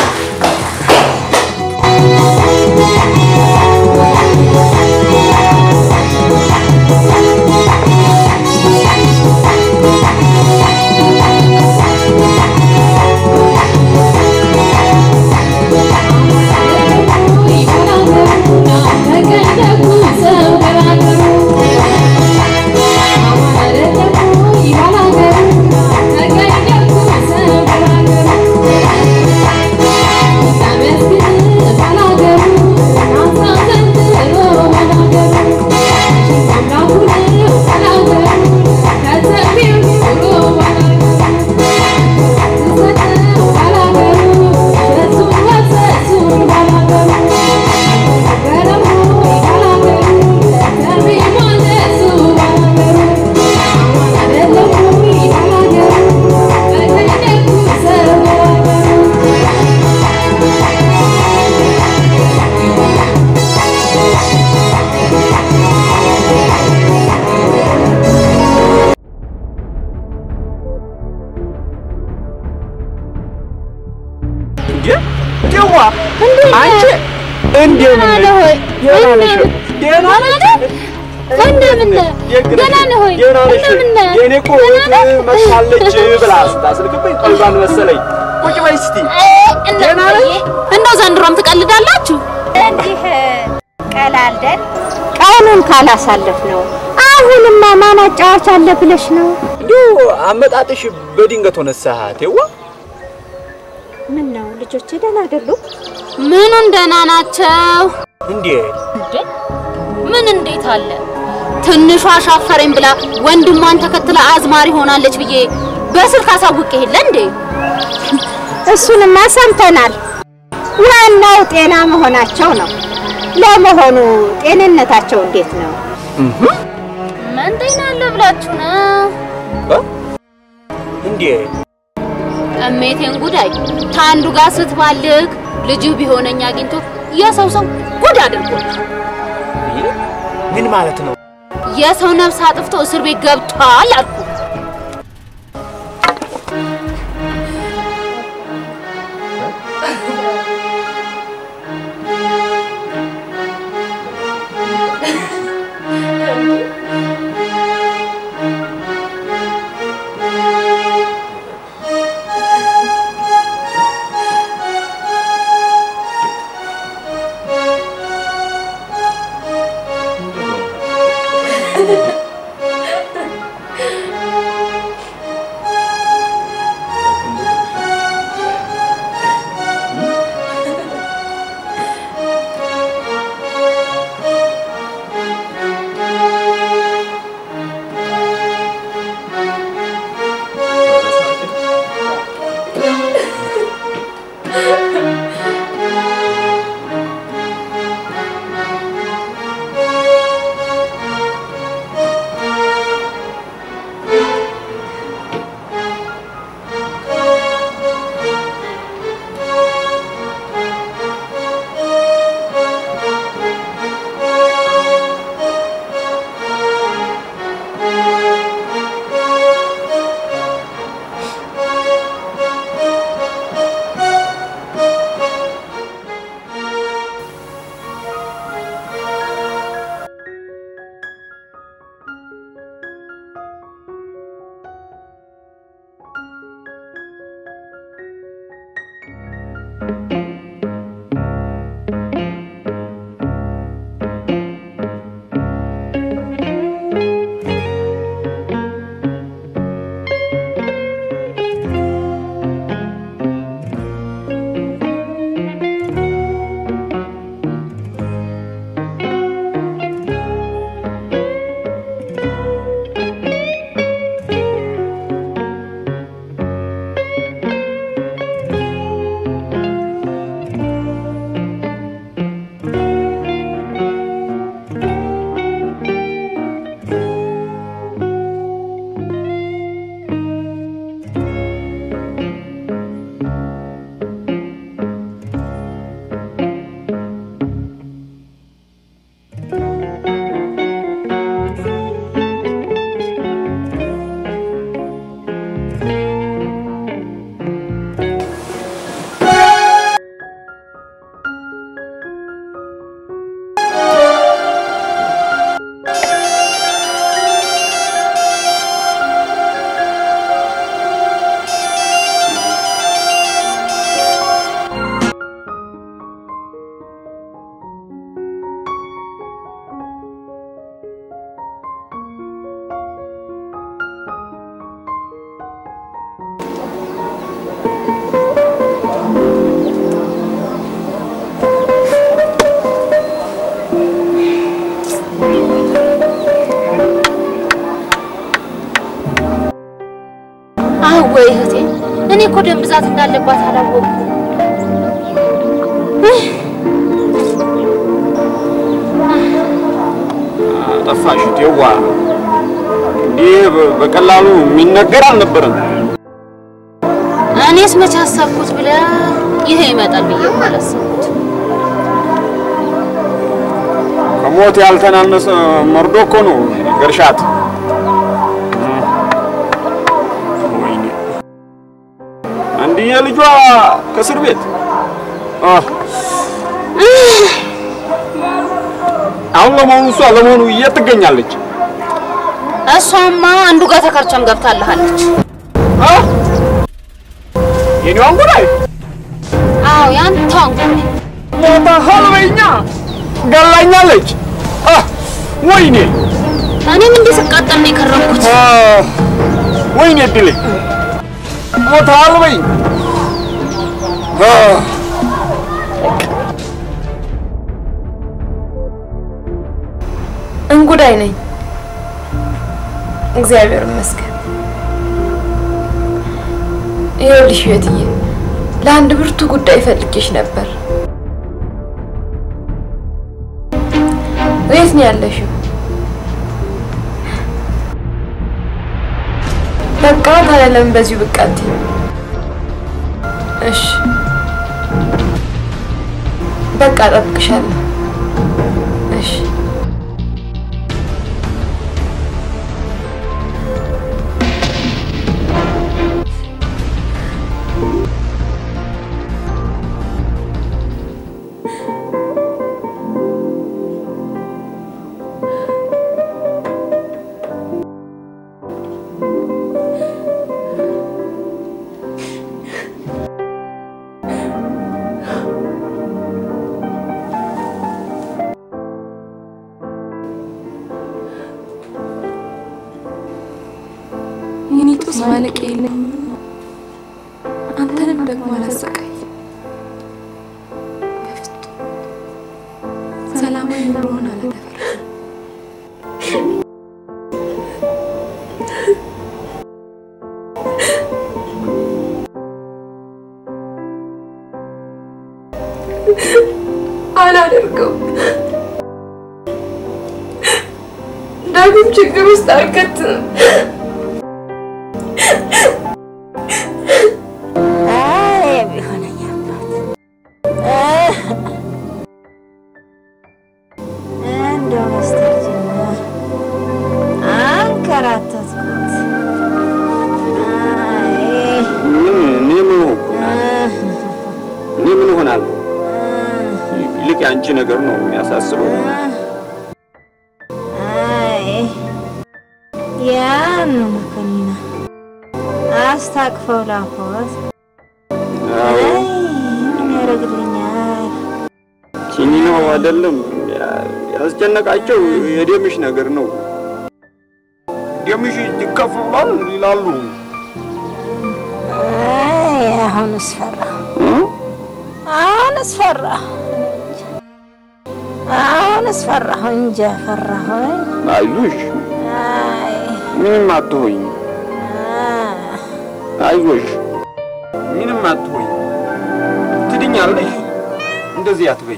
Speaker 8: ደዋ አንቺ እንዴት ነሽ? ደህና ነሽ? ደህና ነሽ?
Speaker 3: እንደምን ደህና ነህ ሆይ?
Speaker 8: ደህና ነሽ?
Speaker 3: እንደምን ነህ?
Speaker 8: የእኔ እኮ እህት መጥታለች ብላ ስታስልክብኝ ቀልቧን መሰለኝ። ቁጭ በይ እስቲ። ደህና ነሽ?
Speaker 3: እንደው ዘንድሮም ትቀልዳላችሁ?
Speaker 7: እንዲህ ቀላልደን ቀኑን ካላሳለፍ ነው። አሁንማ ማን አጫዋች አለ ብለሽ ነው?
Speaker 8: እንዲሁ አመጣጥሽ በድንገት ሆነ ሰዓት ይዋ
Speaker 7: ምን ነው ልጆቼ ደህና አይደሉም?
Speaker 3: ምኑን ደህና ናቸው?
Speaker 8: እንዴ
Speaker 3: እንዴ ምን እንዴት አለ? ትንሿ አሻፈረኝ ብላ ወንድሟን ተከትላ አዝማሪ ሆናለች ብዬ በስልክ አሳውቅ የለ እንዴ?
Speaker 7: እሱንማ ሰምተናል። ዋናው ጤና መሆናቸው ነው። ለመሆኑ ጤንነታቸው እንዴት ነው?
Speaker 3: ምን ጤና አለ ብላችሁ ነው?
Speaker 8: እንዴ
Speaker 3: እሜቴን ጉዳይ ታንዱ ጋር ስትባልግ ልጁ ቢሆነኝ አግኝቶ የሰው ሰው ጉድ አድርጎታል።
Speaker 8: ምን ማለት ነው?
Speaker 3: የሰው ነፍስ አጥፍቶ እስር ቤት ገብቷል አልኩ። እኮ ደም ብዛት እንዳለባት አላወቅኩም።
Speaker 8: ጠፋሽ ቴዋ። እንዲህ በ- በቀላሉ የሚነገር አልነበረም።
Speaker 3: እኔስ መቼ አሰብኩት ብለህ ይሄ ይመጣል ብዬ እኮ አላሰብኩት።
Speaker 8: ከሞት ያልተናነሰ መርዶ እኮ ነው ገርሻት። ወይኔ አንድዬ ልጇ ከእስር ቤት አህ። አሁን ለመሆኑ እሷ ለመሆኑ የት ትገኛለች?
Speaker 3: እሷማ አንዱ ጋር ተከርቸም ገብታልሃለች።
Speaker 8: የኔዋን ጉዳይ
Speaker 3: አዎ ያንተን ጉዳይ
Speaker 8: ሞታ ሀልበኛ ገላኛለች። አህ፣ ወይኔ
Speaker 3: እኔም እንዲህ ስቃጠል ነው የከረምኩት።
Speaker 8: አህ፣ ወይኔ እድሌ ሞታ ሀልበኝ አህ።
Speaker 2: እንጉዳይ ነኝ። እግዚአብሔር ይመስገን። ይኸውልሽ ህይወትዬ፣ ለአንድ ብርቱ ጉዳይ ፈልጌሽ ነበር። የት ነው ያለሽው? በቃ ታዲያ ለምን በዚሁ ብቅ አትይም? እሺ በቃ እጠብቅሻለሁ። እሺ የኔ ጦስ ማለቂያ የለም። አንተንም ደግሞ አላሰቃይ። በፍጹም ሰላማዊ ኑሮውን አላደፈርም። አላደርገውም። ዳግም ችግር ውስጥ አልከትም።
Speaker 7: አይ ቢሆነኝ አባት እንደው በስተርጅና አንከራተትኩት። አይ
Speaker 8: ምን እኔ ምን ሆንኩ? እኔ ምን እሆናለሁ? ይልቅ የአንቺ ነገር ነው የሚያሳስበው።
Speaker 7: አይ ያን መኮንና አስታቅፈው ላፎት
Speaker 8: አዎ፣
Speaker 7: አይ ምን ያደርግልኛል?
Speaker 8: ኪኒ ነው አይደለም ያ- ያስጨነቃቸው የደምሽ ነገር ነው። ደምሽ እጅግ ከፍ ብሏል ይላሉ።
Speaker 7: አይ አሁንስ ፈራሁ፣ አሁንስ ፈራሁ፣ አሁንስ ፈራሁ እንጃ ፈራሁኝ።
Speaker 8: አይዞሽ፣
Speaker 7: አይ
Speaker 8: ምንም አትሆኝ።
Speaker 7: አ-
Speaker 8: አይዞሽ፣ ምንም አትሆኝ። ትድኛለሽ። እንደዚህ አትበይ።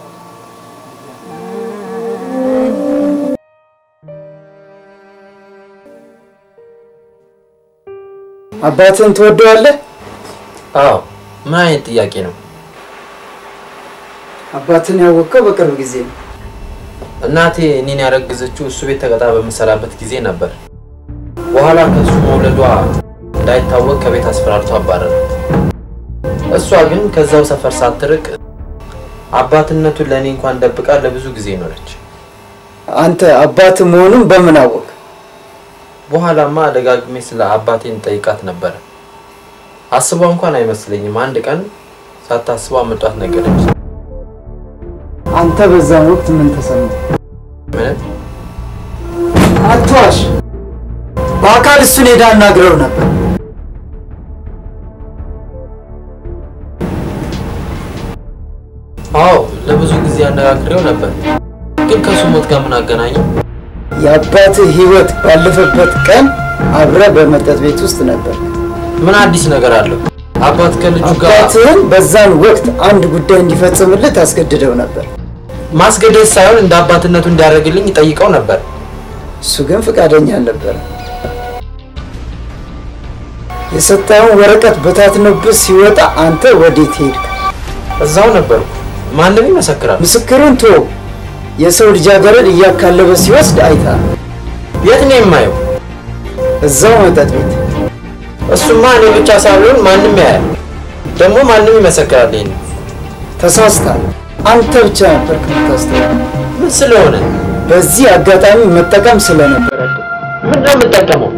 Speaker 4: አባትህን ትወደዋለህ?
Speaker 10: አዎ ምን አይነት ጥያቄ ነው?
Speaker 4: አባትህን ያወቀው በቅርብ ጊዜ ነው።
Speaker 10: እናቴ እኔን ያረገዘችው እሱ ቤት ተቀጥራ በምሰራበት ጊዜ ነበር። በኋላ ከእሱ መውለዷ እንዳይታወቅ ከቤት አስፈራርቶ አባረራት። እሷ ግን ከዛው ሰፈር ሳትርቅ አባትነቱን ለእኔ እንኳን ደብቃ ለብዙ ጊዜ ኖረች።
Speaker 4: አንተ አባትህ መሆኑን በምን አወቅ?
Speaker 10: በኋላማ ደጋግሜ ስለ አባቴን ጠይቃት ነበረ። አስቧ እንኳን አይመስለኝም። አንድ ቀን ሳታስቧ መጧት ነገረች።
Speaker 4: አንተ በዛን ወቅት ምን ተሰማ?
Speaker 10: ምንም
Speaker 4: አትዋሽ። በአካል እሱን ሄዳ አናግረው ነበር።
Speaker 10: አዎ ለብዙ ጊዜ አነጋግሬው ነበር፣ ግን ከሱ ሞት ጋር ምን አገናኘው?
Speaker 4: የአባትህ ህይወት ባለፈበት ቀን አብረ በመጠጥ ቤት ውስጥ ነበር።
Speaker 10: ምን አዲስ ነገር አለው? አባት ከልጁ ጋር
Speaker 4: አባትህን በዛን ወቅት አንድ ጉዳይ እንዲፈጽምልህ ታስገድደው ነበር።
Speaker 10: ማስገደድ ሳይሆን እንደ አባትነቱ እንዲያደርግልኝ ይጠይቀው ነበር።
Speaker 4: እሱ ግን ፈቃደኛ አልነበረም። የሰጠኸውን ወረቀት በታትኖብህ ሲወጣ አንተ ወዴት ሄድክ?
Speaker 10: እዛው ነበርኩ። ማንም ይመሰክራል።
Speaker 4: ምስክሩን ቶ የሰው ልጃገረድ እያካለበ ሲወስድ አይተሃል።
Speaker 10: የት ነው የማየው?
Speaker 4: እዛው መጠጥ ቤት።
Speaker 10: እሱማ እኔ ብቻ ሳልሆን ማንም ያያል። ደግሞ ማንም ይመሰክራል። ይሄን
Speaker 4: ተሳስተሃል። አንተ ብቻ ነበር ከምታስተውለው።
Speaker 10: ምን ስለሆነ
Speaker 4: በዚህ አጋጣሚ መጠቀም ስለነበረ
Speaker 10: ምን ነው የምጠቀመው?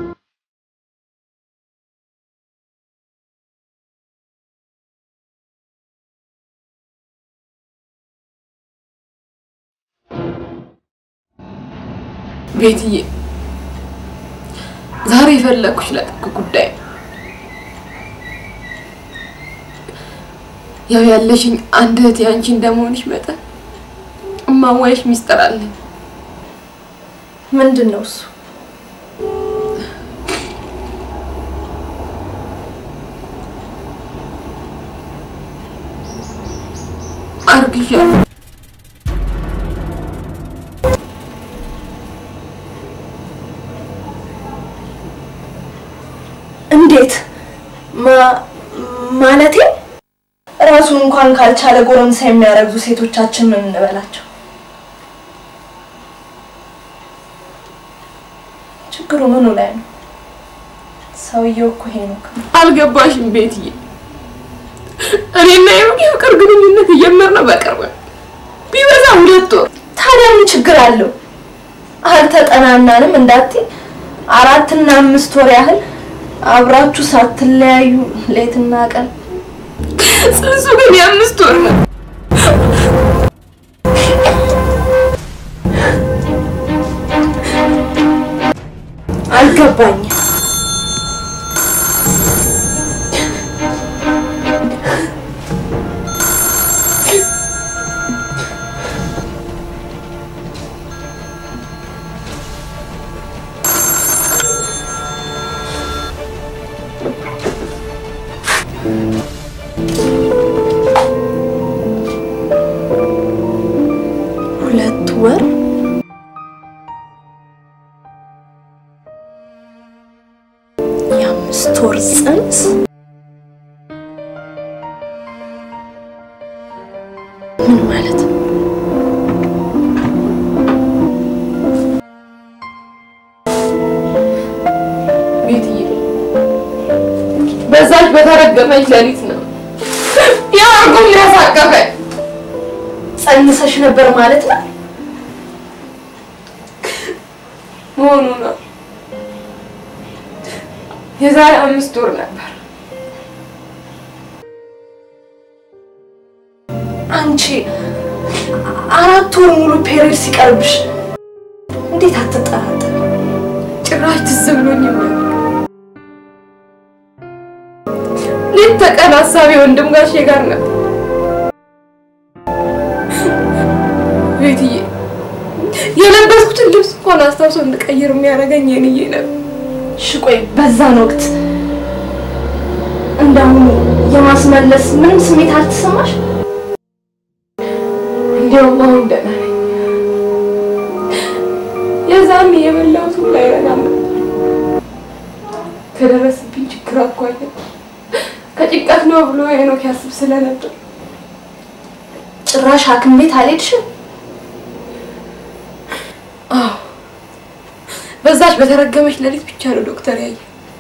Speaker 11: ቤትዬ ዛሬ የፈለግኩሽ ለጥብቅ ጉዳይ ነው። ያው ያለሽኝ አንድ እህት ያንቺ እንደመሆንሽ መጠን እማዋይሽ ሚስጥር አለኝ።
Speaker 2: ምንድን ነው እሱ?
Speaker 11: አርግዣለሁ።
Speaker 2: እንዴት ማ- ማለቴ ራሱን እንኳን ካልቻለ ጎረምሳ የሚያረግዙ ሴቶቻችን ምን እንበላቸው? ችግሩ ምኑ ላይ ነው? ሰውየው እኮ ሄኖክ ነው።
Speaker 11: አልገባሽም ቤትዬ። እኔና የሩቅ የፍቅር ግንኙነት የጀመርነው በቅርብ ነው። ቢበዛ ሁለት ወር።
Speaker 2: ታዲያ ምን ችግር አለው? አልተጠናናንም እንዳትይ አራትና አምስት ወር ያህል አብራችሁ ሳትለያዩ ሌትና ቀን
Speaker 11: ጽንሱ ግን የአምስት ወር ነው።
Speaker 2: አልገባኝም። ሁለት ወር የአምስት ወር ጽንስ ምን ማለት ነው?
Speaker 11: ቤትዬ በዛች በተረገመች ሌሊት ነው ያ እርጉም ያሳቀፈኝ።
Speaker 2: ጸንሰሽ ነበር ማለት ነው?
Speaker 11: መሆኑ ነው። የዛሬ አምስት ወር ነበር።
Speaker 2: አንቺ አራት ወር ሙሉ ፔሪድ ሲቀርብሽ እንዴት አትጠራጠር?
Speaker 11: ጭራሽ ትዝ ብሎኝ ነበር። ሌት ተቀን ሀሳቤ ወንድም ጋሼ ጋር ነበር። ቤትዬ የለበስኩትን ልብስ እንኳን አስታውሶ እንድቀይር የሚያደርገኝ የንዬ ነበር።
Speaker 2: እሺ ቆይ በዛን ወቅት እንዳሁኑ የማስመለስ ምንም ስሜት አልተሰማሽ?
Speaker 11: እንዲያውም አሁን ደህና ነኝ። የዛን የበላሁት ሁሉ አይረዳም ነበር። ከደረሰብኝ ችግር አኳያ ከጭንቀት ነው ብሎ ሄኖክ ያስብ ስለነበር
Speaker 2: ጭራሽ ሐኪም ቤት አልሄድሽም?
Speaker 11: አዎ በዛች በተረገመች ሌሊት ብቻ ነው ዶክተር ያየ።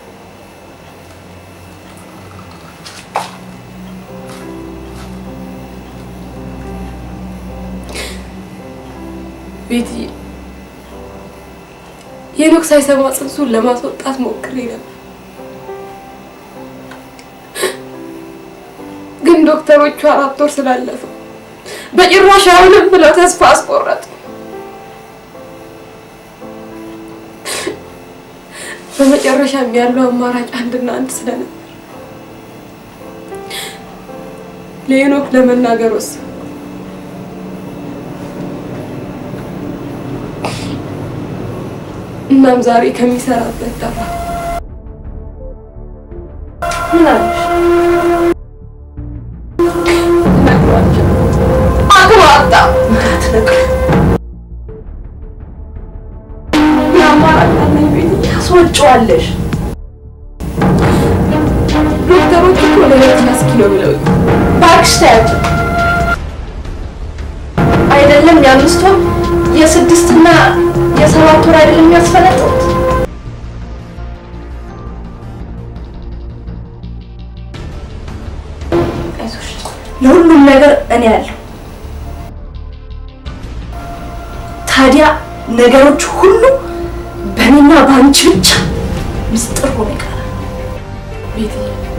Speaker 11: ቤትዬ ሄኖክ ሳይሰማ ጽንሱን ለማስወጣት ሞክሬ ነበር፣ ግን ዶክተሮቹ አራት ወር ስላለፈው በጭራሽ አይሆንም ብለው ተስፋ አስቆረጡ። በመጨረሻም ያለው አማራጭ አንድና አንድ ስለነበር ለሄኖክ ለመናገር ወሰንኩ። እናም ዛሬ ከሚሰራበት ጠራ።
Speaker 2: ምን አለሽ? የምትነግሪው? የአማራጭ አለኝ ቤት ታስወጪዋለሽ። ዶክተሮች እኮ ለሁለት ኪሎ ብለው እባክሽ ተያቸው። አይደለም የአምስት ወር የስድስትና የሰባት ወር አይደለም የሚያስፈለጡት። አይዞሽ፣ ለሁሉም ነገር እኔ ያለሁ። ታዲያ ነገሮች ሁሉ በእኔና በአንቺ ብቻ ምስጢር ሆኖ ይቀራል።
Speaker 11: ቤት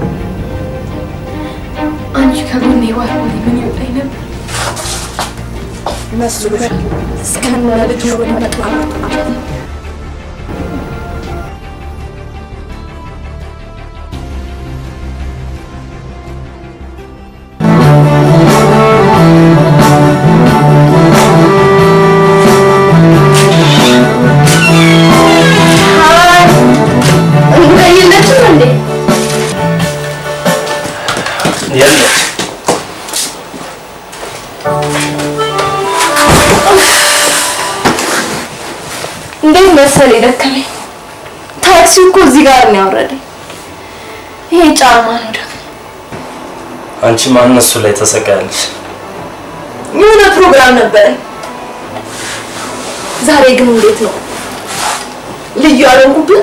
Speaker 11: አንቺ ከጎኔ ባትሆኚ ምን ይወጣኝ ነበር?
Speaker 2: መስሎሻል? እስከነ ልጅ ወደ መጥፋት የለችም እንዴ?
Speaker 5: የለች
Speaker 2: እንዴት መሰል የደከመኝ ታክሲው እኮ እዚህ ጋር ነው ያወረደኝ። ይሄ ጫማ ነው ደግሞ
Speaker 5: አንቺ ማን እሱ ላይ ተሰቃያለሽ?
Speaker 2: የሆነ ፕሮግራም ነበረኝ። ዛሬ ግን እንዴት ነው ልዩ አልሆንኩብህ?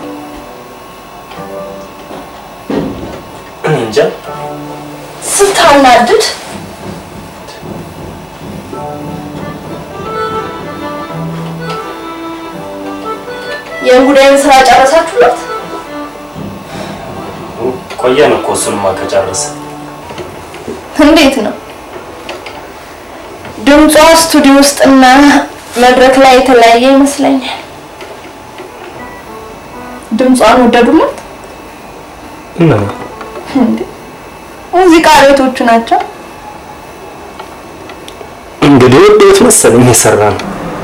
Speaker 5: እኔ እንጃ።
Speaker 2: ስታናድድ የእንጉዳይን ስራ ጨረሳችሁለት?
Speaker 5: ቆየን እኮ እሱንማ ከጨረሰ
Speaker 2: እንዴት ነው ድምጿ ስቱዲዮ ውስጥና መድረክ ላይ የተለያየ ይመስለኛል። ድምጿን ወደዱለት?
Speaker 5: እና
Speaker 2: እንዴ ሙዚቃ ቤቶቹ ናቸው።
Speaker 5: እንግዲህ ወዴት መሰለኝ የሰራ ነው።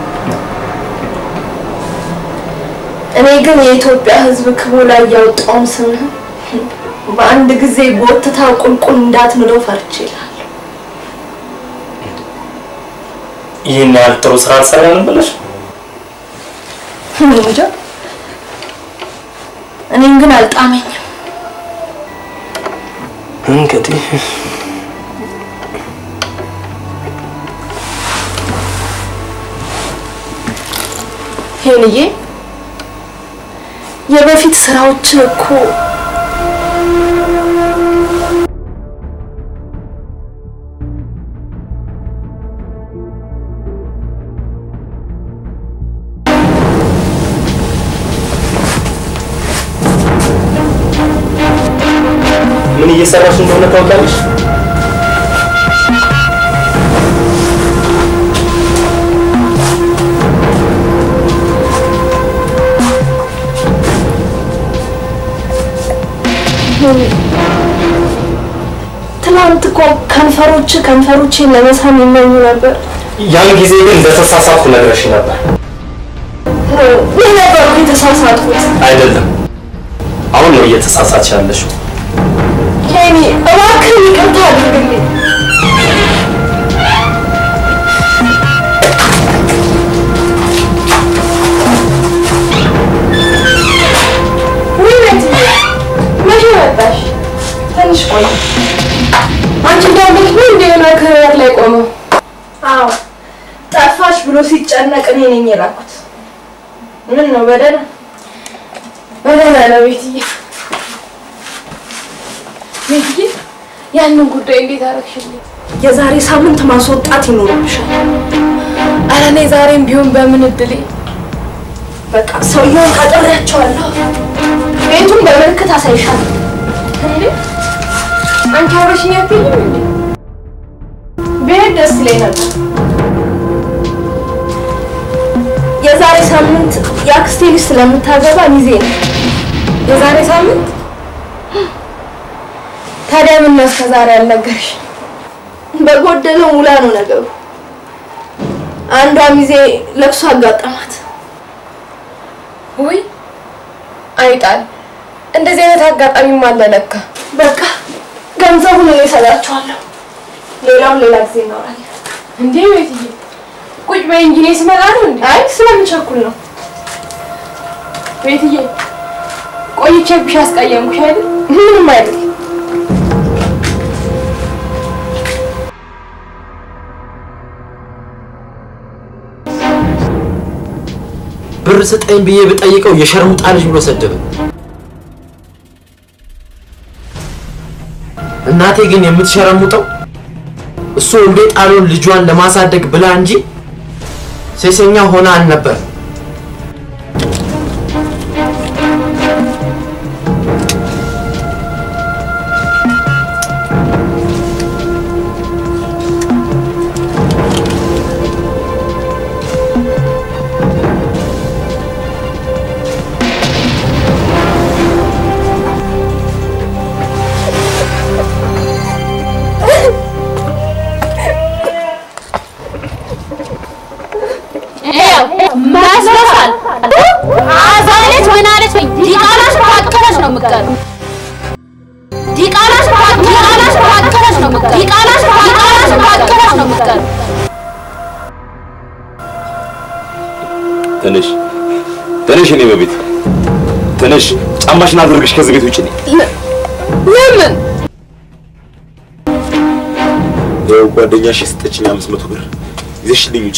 Speaker 2: እኔ ግን የኢትዮጵያ ሕዝብ ክብሩ ላይ ያወጣውን ስምህን በአንድ ጊዜ ጎትታ ቁልቁል እንዳትምለው ፈርቼ ይላል።
Speaker 5: ይህን ያህል ጥሩ ስራ አልሰራንም ብለሽ
Speaker 2: እንጃ እኔን ግን አልጣመኝም።
Speaker 5: እንግዲህ
Speaker 2: ሄንዬ የበፊት ስራዎች እኮ
Speaker 5: ምን እየሰራሽ እንደሆነ ታውቂያለሽ?
Speaker 2: ትናንት እኮ ከንፈሮች ከንፈሮቼን ለመሳም ይመኙ ነበር።
Speaker 5: ያን ጊዜ ግን እንደተሳሳትኩ ነግረሽ ነበር።
Speaker 2: ይህ ነበር የተሳሳትኩት።
Speaker 5: አይደለም፣ አሁን ነው እየተሳሳች ያለሽው።
Speaker 2: ሄኒ እባክህ ይቅርታ አድርግልኝ። ውይ ቤትዬ፣ መቼ መጣሽ? ትንሽ ቆይ። አንቺ እንዳለች ነው እንደ የሆነ ከበር ላይ ቆመው? አዎ ጠፋሽ ብሎ ሲጨነቅ እኔ ነኝ የላኩት። ምን ነው በደህና በደህና ነው ቤትዬ። ቤትዬ ያንን ጉዳይ እንዴት አደረግሽልኝ? የዛሬ ሳምንት ማስወጣት ይኖርብሻል። ኧረ እኔ ዛሬም ቢሆን በምን እድሌ በቃ ሰውየውን ቀጥሬያቸዋለሁ። ቤቱን በምልክት አሳይሻለሁ። እንዴ አንቺ አብረሽኝ አትሄጂም እንዴ? ብሄድ ደስ ይለኝ ነበር። የዛሬ ሳምንት የአክስቴ ልጅ ስለምታገባ ሚዜ ነው። የዛሬ ሳምንት ታዲያ ምን ነው እስከ ዛሬ አልነገርሽ? በጎደለው ሙላ ነው ነገሩ። አንዷ ሚዜ ለቅሶ አጋጠማት።
Speaker 11: ውይ አይጣል፣ እንደዚህ አይነት አጋጣሚም አለ ለካ።
Speaker 2: በቃ ገንዘቡን እኔ እሰጣችኋለሁ። ሌላውን ሌላ ጊዜ እናወራለን።
Speaker 11: እንዴ ቤትዬ፣
Speaker 2: ቁጭ በይ እንጂ እኔ ስመጣ ነው እንዴ? አይ ስለምቸኩል ነው። ቤትዬ ቆይቼብሽ አስቀየምኩሽ አይደል? ምንም አይደል።
Speaker 10: ብር ስጠኝ ብዬ ብጠይቀው የሸርሙጣ ልጅ ብሎ ሰደበኝ። እናቴ ግን የምትሸረሙጠው እሱ ወልዴ ጣሉን ልጇን ለማሳደግ ብላ እንጂ ሴሰኛ ሆና አልነበር።
Speaker 3: መስሎሻል? አዛለች ምን አለች? ወይ ዲቃላሽ ባቀለሽ ነው የምትቀሩ። ዲቃላሽ ዲቃላሽ ባቀለሽ ነው የምትቀሩ። ዲቃላሽ ዲቃላሽ ባቀለሽ ነው የምትቀሩ።
Speaker 8: ትንሽ ትንሽ እኔ በቤት ትንሽ ጫማሽን አድርገሽ ከዚህ ቤት ውጭ ነኝ።
Speaker 2: ለምን?
Speaker 8: ያው ጓደኛሽ የሰጠችኝ አምስት መቶ ብር ይዘሽልኝ ውጭ።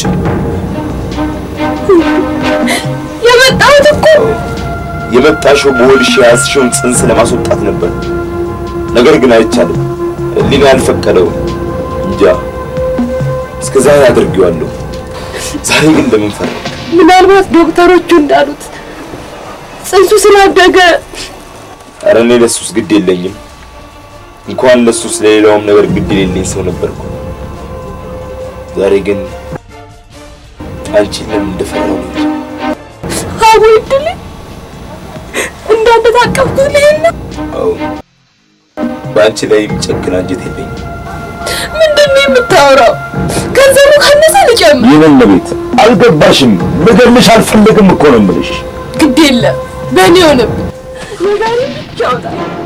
Speaker 2: የመጣሁት እኮ
Speaker 8: የመጣሽው በሆድሽ የያዝሽውን ጽንስ ለማስወጣት ነበር። ነገር ግን አይቻልም። ሕሊና ያልፈቀደው እንጃ። እስከ ዛሬ አድርጌዋለሁ። ዛሬ ግን ለምን ፈራ?
Speaker 2: ምናልባት ዶክተሮቹ እንዳሉት ጽንሱ ስላደገ
Speaker 8: ኧረ እኔ ለሱስ ግድ የለኝም። እንኳን ለሱስ ለሌላውም ነገር ግድ የሌለኝ ሰው ነበርኩ። ዛሬ ግን አንቺን ለምን እንደፈራሁ ነው እንጂ።
Speaker 2: አቡ እድል እንዳንተ ታቀፍኩት ልሄድ ነው።
Speaker 8: አዎ በአንቺ ላይ የሚጨክን አንጀት የለኝም።
Speaker 2: ምንድን ነው የምታወራው? ገንዘቡ ካነሰ ልጨምር።
Speaker 8: ይህን ለቤት አልገባሽም። ልገልሽ አልፈለግም እኮ ነው የምልሽ።
Speaker 2: ግድ የለም በእኔ ሆነብኝ። ነጋሪ ብቻ አውጣ።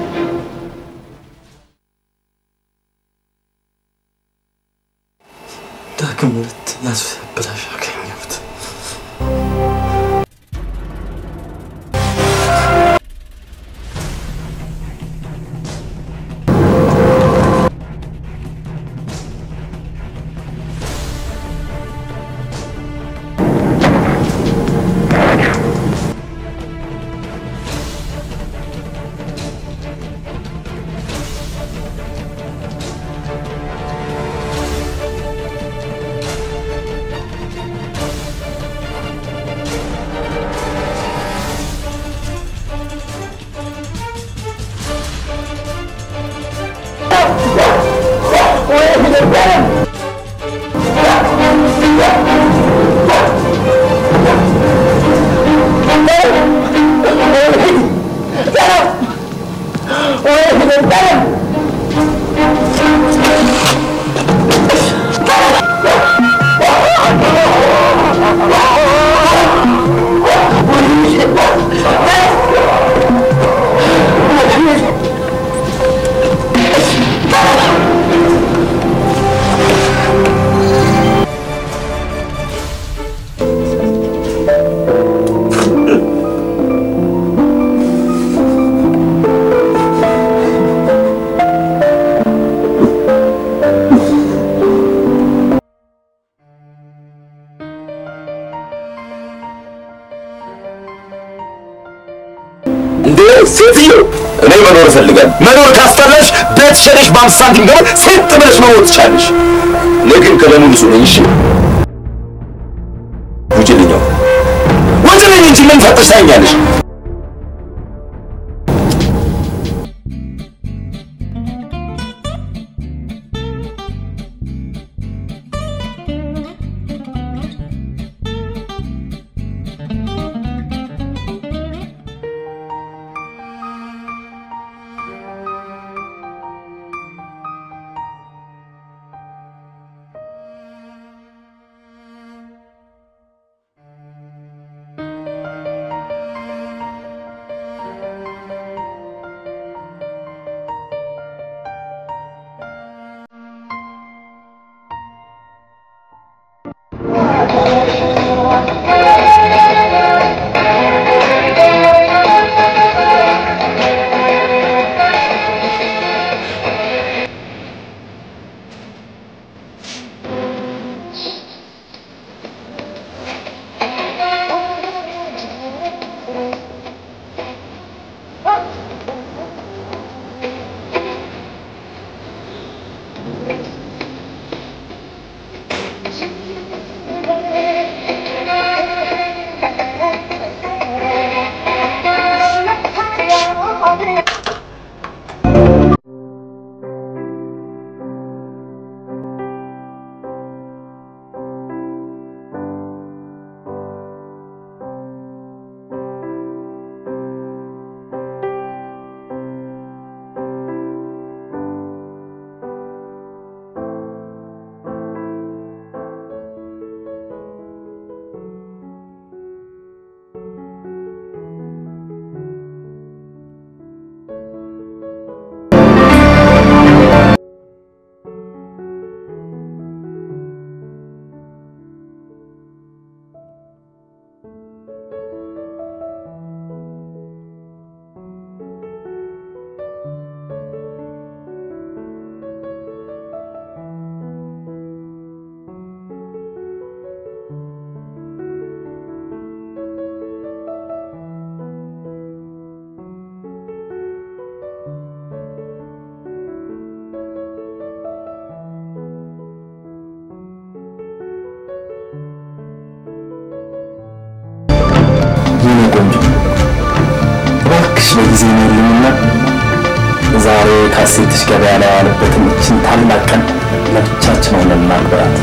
Speaker 10: ዳግም ሁለት ያስበላሽ አገኘሁት።
Speaker 8: እንዴ ሴትዮ፣ እኔ መኖር እፈልጋለሁ። መኖር ካስጠላሽ ቤት ሸጠሽ በአምስት ሳንቲም ገበር ሴት ብለሽ መኖር ትቻለሽ። እኔ ግን ከደሙ ንጹህ ነኝ። እሺ ውጭልኛው ውጭልኝ እንጂ ምን ፈጥሽ ታኛለሽ? ለጊዜ ነው የለኝና ዛሬ ካሴትሽ ገበያ ላይ ያለበትን እችን ታላቅ ቀን ለብቻችን ሆነን እናክብራት።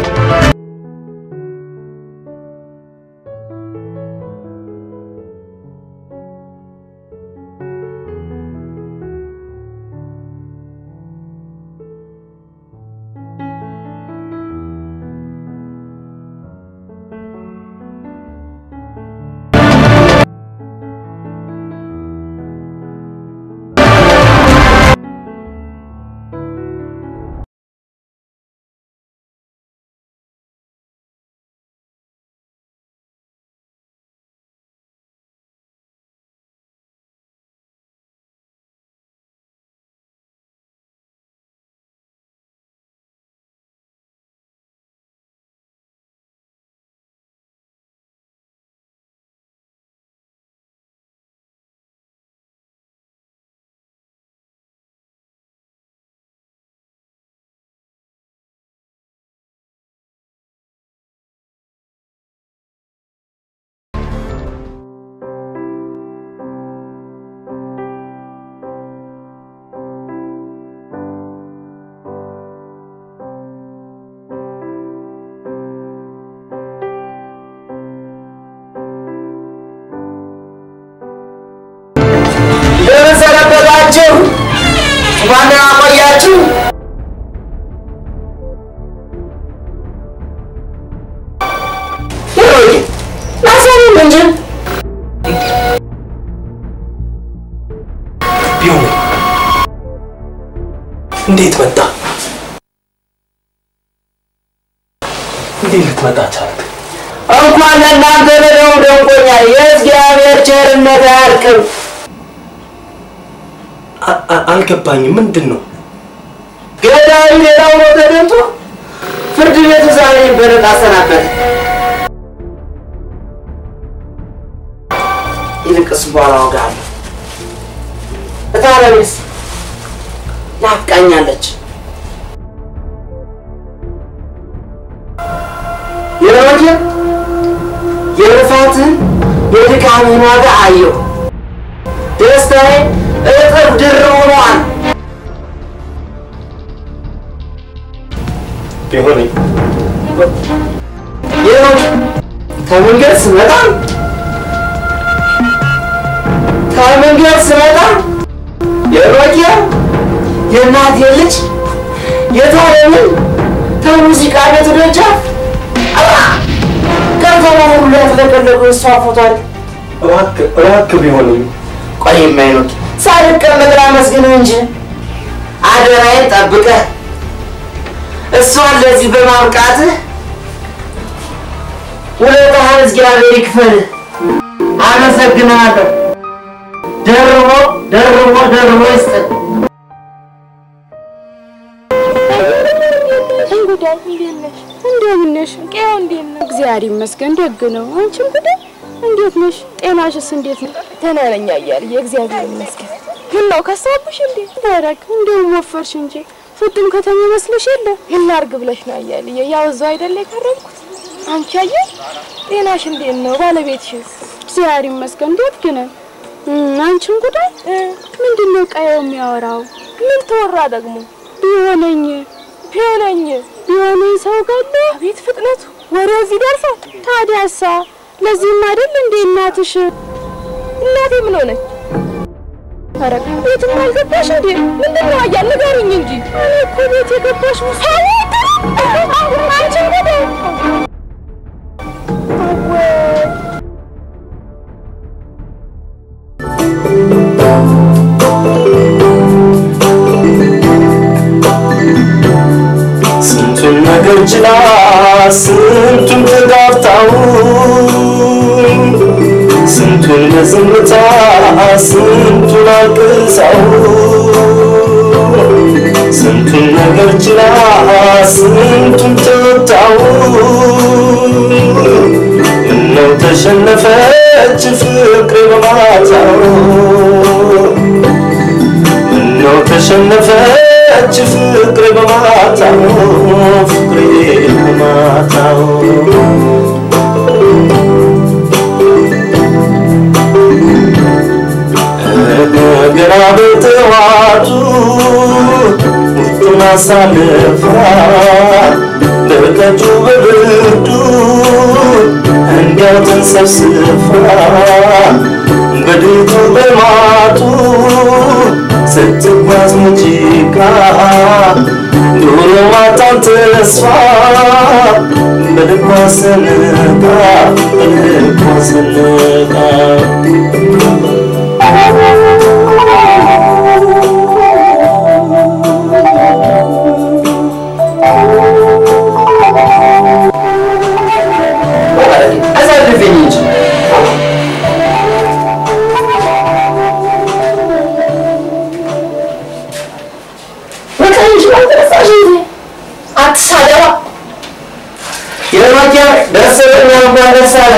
Speaker 1: እንደምን ሰነበታችሁ? እንኳን ደህና ቆያችሁ። ሄሮዬ ላሳየን እንጂ
Speaker 5: ቢሆን እንዴት መጣ? እንዴት ልትመጣ ቻልክ?
Speaker 1: እንኳን ለእናንተ ለደው ደንቆኛል። የእግዚአብሔር ቸርነት አያልቅም።
Speaker 5: አ- አ- አልገባኝም። ምንድን ነው?
Speaker 1: ገዳዩ ሌላው ነው ተደምቶ ፍርድ ቤቱ ዛሬ በነጻ አሰናበተ። ይልቅስ በኋላ እወጋለሁ። እታለቤስ ናፍቃኛለች። የወደ የልፋትን የድካምህን ዋጋ አየሁ። ደስታዬ እጥፍ ድርብ ሆኗል።
Speaker 5: ቢሆነኝ
Speaker 1: ይኸው ከመንገድ ስመጣ ከመንገድ ስመጣ የሮጌ የእናቴ ልጅ የታለምን ከሙዚቃ ቤቱ ደጃፍ አባ ከተማ ሁሉ ያተለቀለቁ እሷ ፎቶ አለ።
Speaker 5: እባክህ እባክህ ቢሆነኝ
Speaker 1: ቆይ የማይኖት ሳልቀመጥ ላመስግንህ እንጂ አደራዬን ጠብቀህ እሷን ለዚህ በማብቃትህ ውለታህን እግዚአብሔር ይክፈልህ። አመሰግናለሁ። ደርቦ ደርቦ ደርቦ ይስጥህ።
Speaker 2: እንጉዳይ እንዴት ነሽ? እንደምን ነሽ? ቄው እንዴት ነው? እግዚአብሔር ይመስገን ደግ ነው። አንቺ እንጉዳይ እንዴት ነሽ? ጤናሽስ እንዴት ነው? ደህና ነኝ አያልዬ እግዚአብሔር ይመስገን። ምን ነው ከሳብሽ እንዴ? ታረክ እንደውም ወፈርሽ እንጂ ፍጥም ከተማ መስለሽ የለ ምን ላድርግ ብለሽ ነው አያልዬ? ያው እዛው አይደለ የከረምኩት። አንቺ አየህ ጤናሽ እንዴት ነው? ባለቤትሽስ? እግዚአብሔር ይመስገን ደግ ነው። አንቺ እንጉዳይ ምንድን ነው ቀየው የሚያወራው? ምን ተወራ ደግሞ? ቢሆነኝ ቢሆነኝ ቢሆነኝ ሰው ገለ አቤት ፍጥነቱ ወሬው እዚህ ደርሷል። ታዲያሳ ለዚህም አይደል እንዴ እናትሽ እናቴ ምን ሆነች? ኧረ ቤትም አልገባሽ እንዴ? ምንድን ነው አያ ንገሩኝ እንጂ እኔ እኮ ቤት የገባሽ ሰው አንቺ እንግዲህ
Speaker 5: ስንቱን ነገር ችላ ስንቱን ተጋፍታው ስንቱን በዝምታ ስንቱን አልቅሳው ስንቱን ነገር ችላ ስንቱን ተወጣው ምነው ተሸነፈች ፍቅሬ በማታው ምነው ተሸነፈች ፍቅሬ በማታው ፍቅሬ በማታው በጠዋቱ ውስጡን አሳልፋ በቀጩ በብርዱ እንዲያው ተንሰብስፋ በድቱ በማጡ ስትጓዝ ሙዚቃ ዶሮ ማታን ተስፋ በልቧ ሰንቃ በልቧ ሰንቃ
Speaker 1: አሳልፈኝ እንጂ
Speaker 2: በቃ እንጂ አልተነሳሽ እንጂ አትሳደባ።
Speaker 1: የማኪያ ደረሰኛ እንኳን ደስ አለ።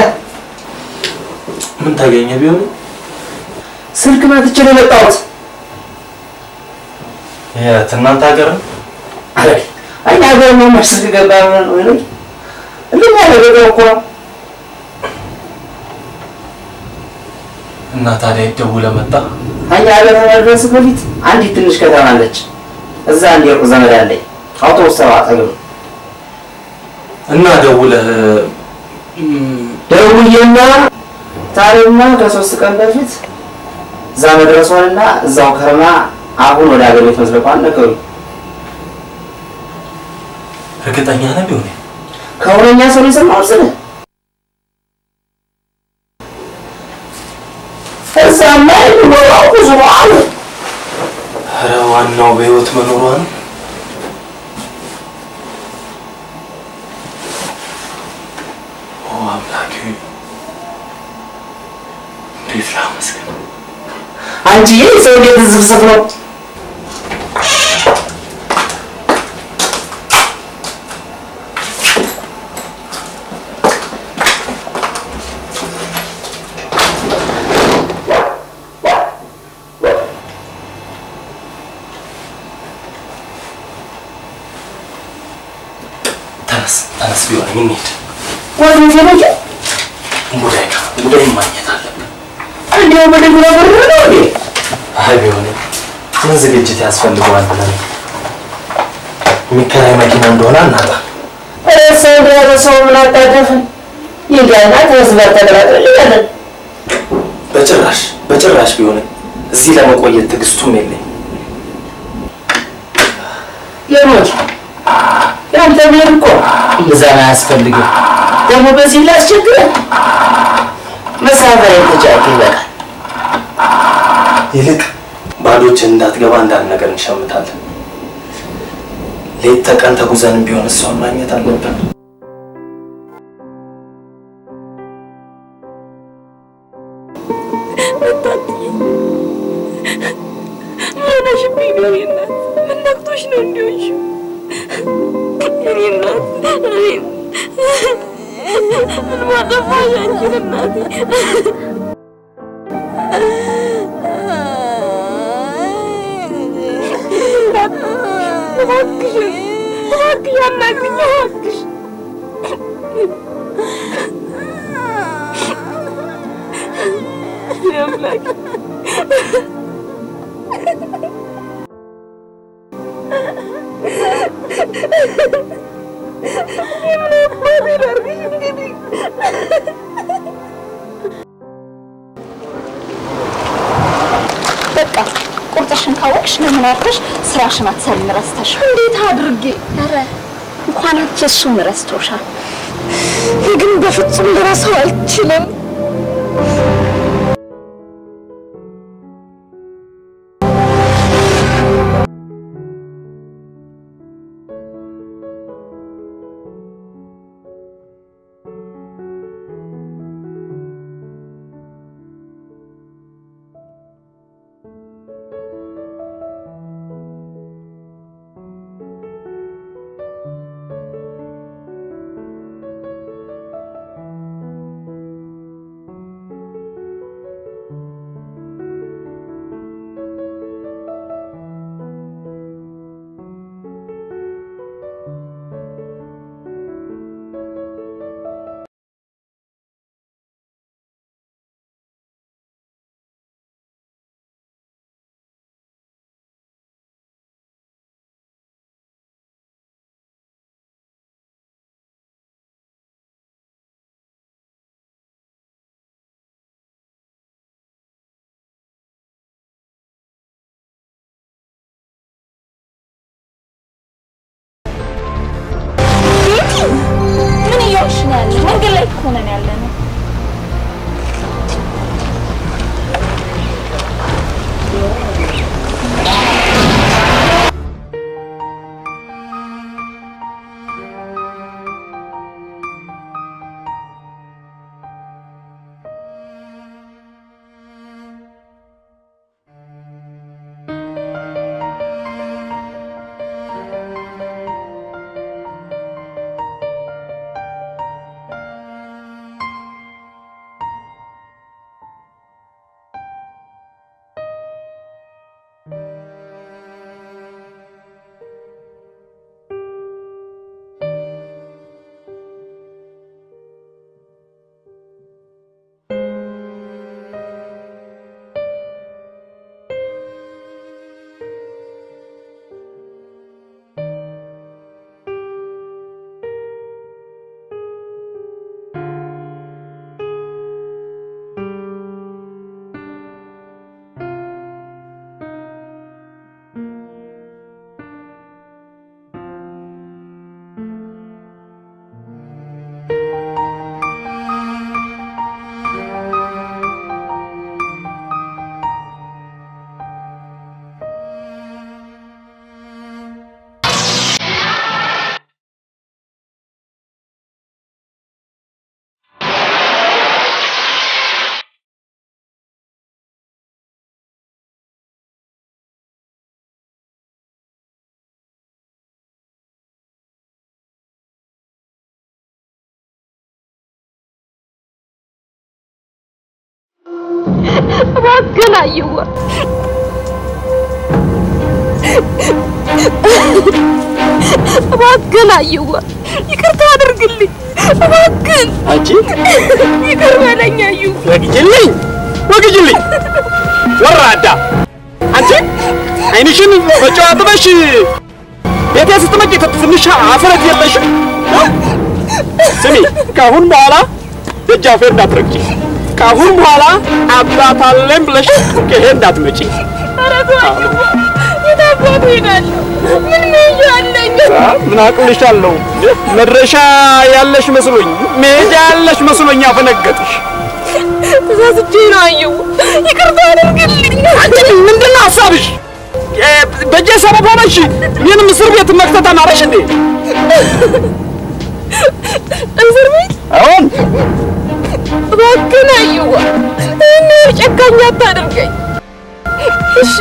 Speaker 5: ምን ታገኘ ቢሆን
Speaker 1: ስልክ መትቼ ነው የመጣሁት።
Speaker 5: የት እናንተ ሀገር ነው?
Speaker 1: አይ አይ ሀገር ነው ስልክ ገባ ወይ እንደኛ ያደረገው እኮ
Speaker 5: እና ታዲያ ደውለህ መጣ?
Speaker 1: እኛ ሀገር ከመድረስ በፊት አንዲት ትንሽ ከተማ አለች። እዛ አንድ የሩቅ ዘመድ አለኝ። አውቶቡስ ተራ አጠገብ ነው።
Speaker 5: እና ደውለህ
Speaker 1: ደውዬና ታሪማ ከሶስት ቀን በፊት እዛ መድረሷንና እዛው ከርማ አሁን ወደ ሀገር ቤት መዝለቋን ነገሩኝ።
Speaker 5: እርግጠኛ ነህ ቢሆን
Speaker 1: ከእውነኛ ሰው ነው የሰማሁት ስልህ እዛማ የሚኖረው ብዙ ነው አሉ።
Speaker 5: ኧረ ዋናው በህይወት መኖሯ ነው። ኦ አምላኬ እንዴት ላመስግን።
Speaker 1: አንቺዬ ሰው እንዴት ዝብዝብ ነው?
Speaker 5: ተነስ ተነስ ቢሆን እንሂድ።
Speaker 1: ወደ ዜናቸው
Speaker 5: ሙዳይ ሙዳይ ማግኘት አለብን።
Speaker 1: እንዲያው በደግ ነገር ነው እንዴ?
Speaker 5: አይ ቢሆንም ምን ዝግጅት ያስፈልገዋል ብለን ነው። የሚከራይ መኪና እንደሆነ አናጣ።
Speaker 1: ሰው እንደያዘ ሰው ምን አጣደፍን? ይጋና ከህዝብ ጋር ተቀላቅልልኛለን።
Speaker 5: በጭራሽ በጭራሽ ቢሆንም እዚህ ለመቆየት ትዕግስቱም የለኝ።
Speaker 1: የሞት ያንተ ብሔር እኮ እምብዛም አያስፈልግም። ደግሞ በዚህ ላስቸግረን መሳፈሪያ ተጫቂ ይበቃል።
Speaker 5: ይልቅ ባዶችን እንዳትገባ አንዳንድ ነገር እንሸምታለን። ሌት ተቀን ተጉዘንም ቢሆን እሷን ማግኘት አለብን።
Speaker 2: ሆነሽብኝ ነው የኔ እናት? ምን ነክቶሽ ነው እንዲሆንሽ? የኔ እናት እኔን ምን ባጠፋሽ አንቺን እናቴ? እባክሽ እባክሽ አናግሪኝ እባክሽ አምላክ
Speaker 3: በቃ ቁርጥሽን ካወቅሽ ለምን አርፈሽ ስራሽን አትሰሪም ረስተሽ?
Speaker 2: እንዴት አድርጌ?
Speaker 3: ኧረ እንኳን አንቺ እሱም ረስቶሻል።
Speaker 2: ግን በፍጹም ልረሳው አልችልም። እባክህን አየዋ እባክህን አየዋ ይቅርታ አድርግልኝ እባክህን
Speaker 8: አንቺ
Speaker 2: ይቅር በለኝ አዩ
Speaker 8: ወግጅልኝ ወግጅልኝ ወራዳ አንቺ አይንሽን በጨው አጥበሽ ቤቴ ስትመጪ ትንሽ አፍረት የለሽም ስሚ ከአሁን በኋላ ደጃፌ እንዳትረግጪ ከአሁን በኋላ አባት አለኝ ብለሽ ከሄ እንዳትመጪ
Speaker 2: ኧረ ተው አየዋ የት አባቱ እሄዳለሁ ምን መሄጃ አለኝ
Speaker 8: ምን አቅልሻለሁ መድረሻ ያለሽ መስሎኝ መሄጃ ያለሽ መስሎኝ አፈነገጥሽ
Speaker 2: ተሳስቼ ነው አየዋ ይቅርታ አድርግልኝ
Speaker 8: አንቺ ምንድን ነው ሀሳብሽ በእጄ ሰበብ ሆነሽ እኔንም እስር ቤት መክተት አማረሽ እንዴ
Speaker 2: እስር ቤት
Speaker 8: አሁን
Speaker 2: እባክህን አየዋ እኔ ጨካኝ አታድርገኝ እሺ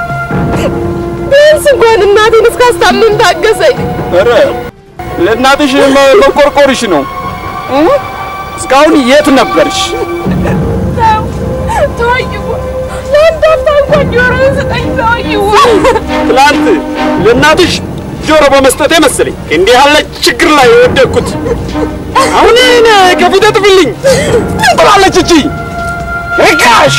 Speaker 2: ቢያንስ እንኳን እናቴን እስካስታምም ታገሰኝ
Speaker 8: ኧረ ለእናትሽ መ- መቆርቆርሽ ነው እ? እስካሁን የት ነበርሽ
Speaker 2: ተው ተው አየዋ ለአንድ አፍታ እንኳን ጆሮህን ስጠኝ ተው አየዋ
Speaker 8: ትላንት ለእናትሽ ጆሮ በመስጠቴ መሰለኝ እንዲህ ያለ ችግር ላይ የወደቅኩት። አሁን እኔ ከፊቴ ጥፊልኝ ትላለች እቺ ርካሽ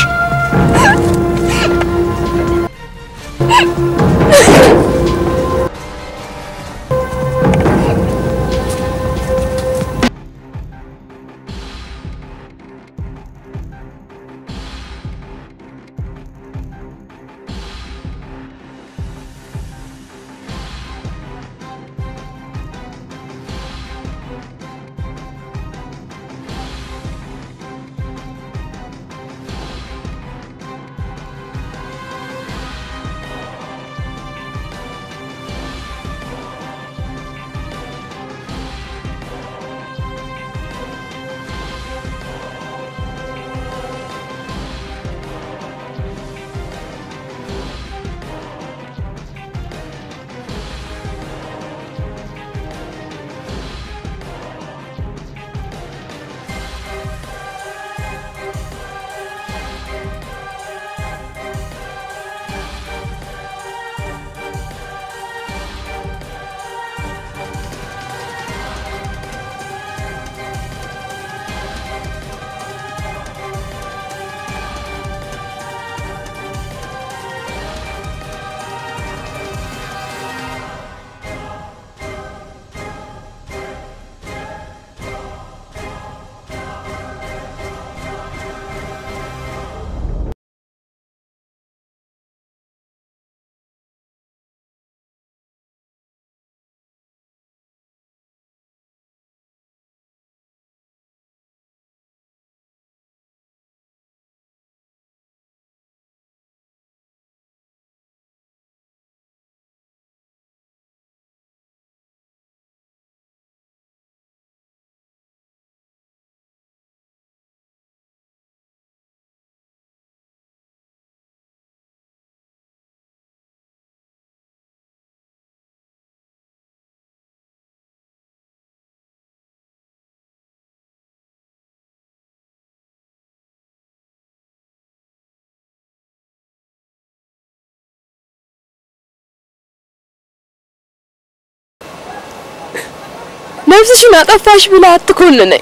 Speaker 2: ነፍስሽን አጠፋሽ ብላ አትኮንነኝ።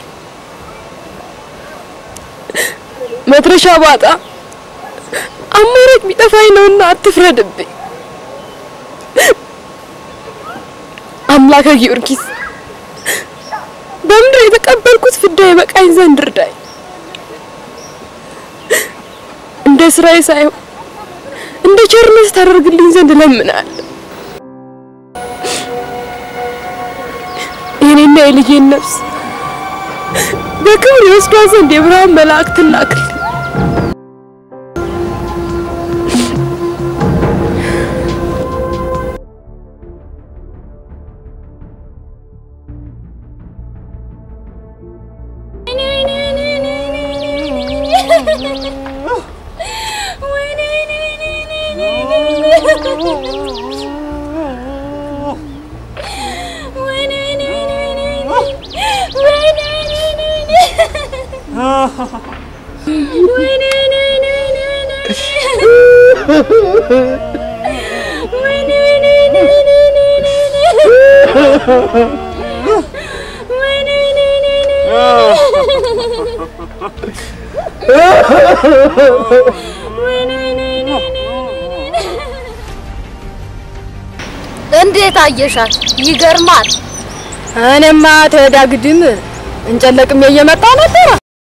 Speaker 2: መድረሻ ባጣ አማራጭ ቢጠፋኝ ነውና አትፍረድብኝ። አምላከ ጊዮርጊስ በምድር የተቀበልኩት ፍዳ የበቃኝ ዘንድ እርዳኝ። እንደ ስራዬ ሳይሆን እንደ ቸርነት ታደርግልኝ ዘንድ እለምናለሁ። የኔና የልጄን ነፍስ በክብር ይወስዷት ዘንድ የብርሃን መላእክትን ላክልኝ።
Speaker 12: ወይኔ
Speaker 2: ወይኔ ወይኔ ወይኔ ወይኔ ወይኔ ወይኔ ወይኔ ወይኔ
Speaker 3: እንዴት አየሻት? ይገርማል።
Speaker 2: እኔማ ተዳግድም እንጨለቅም እየመጣ ነበረ።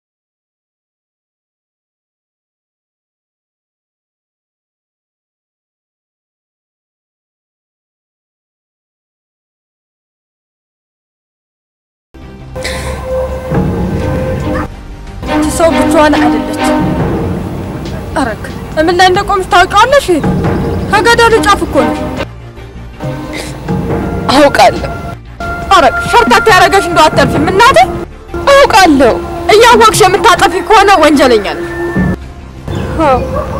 Speaker 2: ይቺ ሰው ብቻዋን አይደለችም። አረክ ምን ላይ እንደቆምሽ ታውቂዋለሽ? ከገደሉ ጫፍ እኮ ነው። አውቃለሁ። አረክ ሸርታት ያደረገሽ እንደው አተርፊም እናቴ። አውቃለሁ። እያወቅሽ የምታጠፊ ከሆነ ወንጀለኛ ነሽ። አዎ፣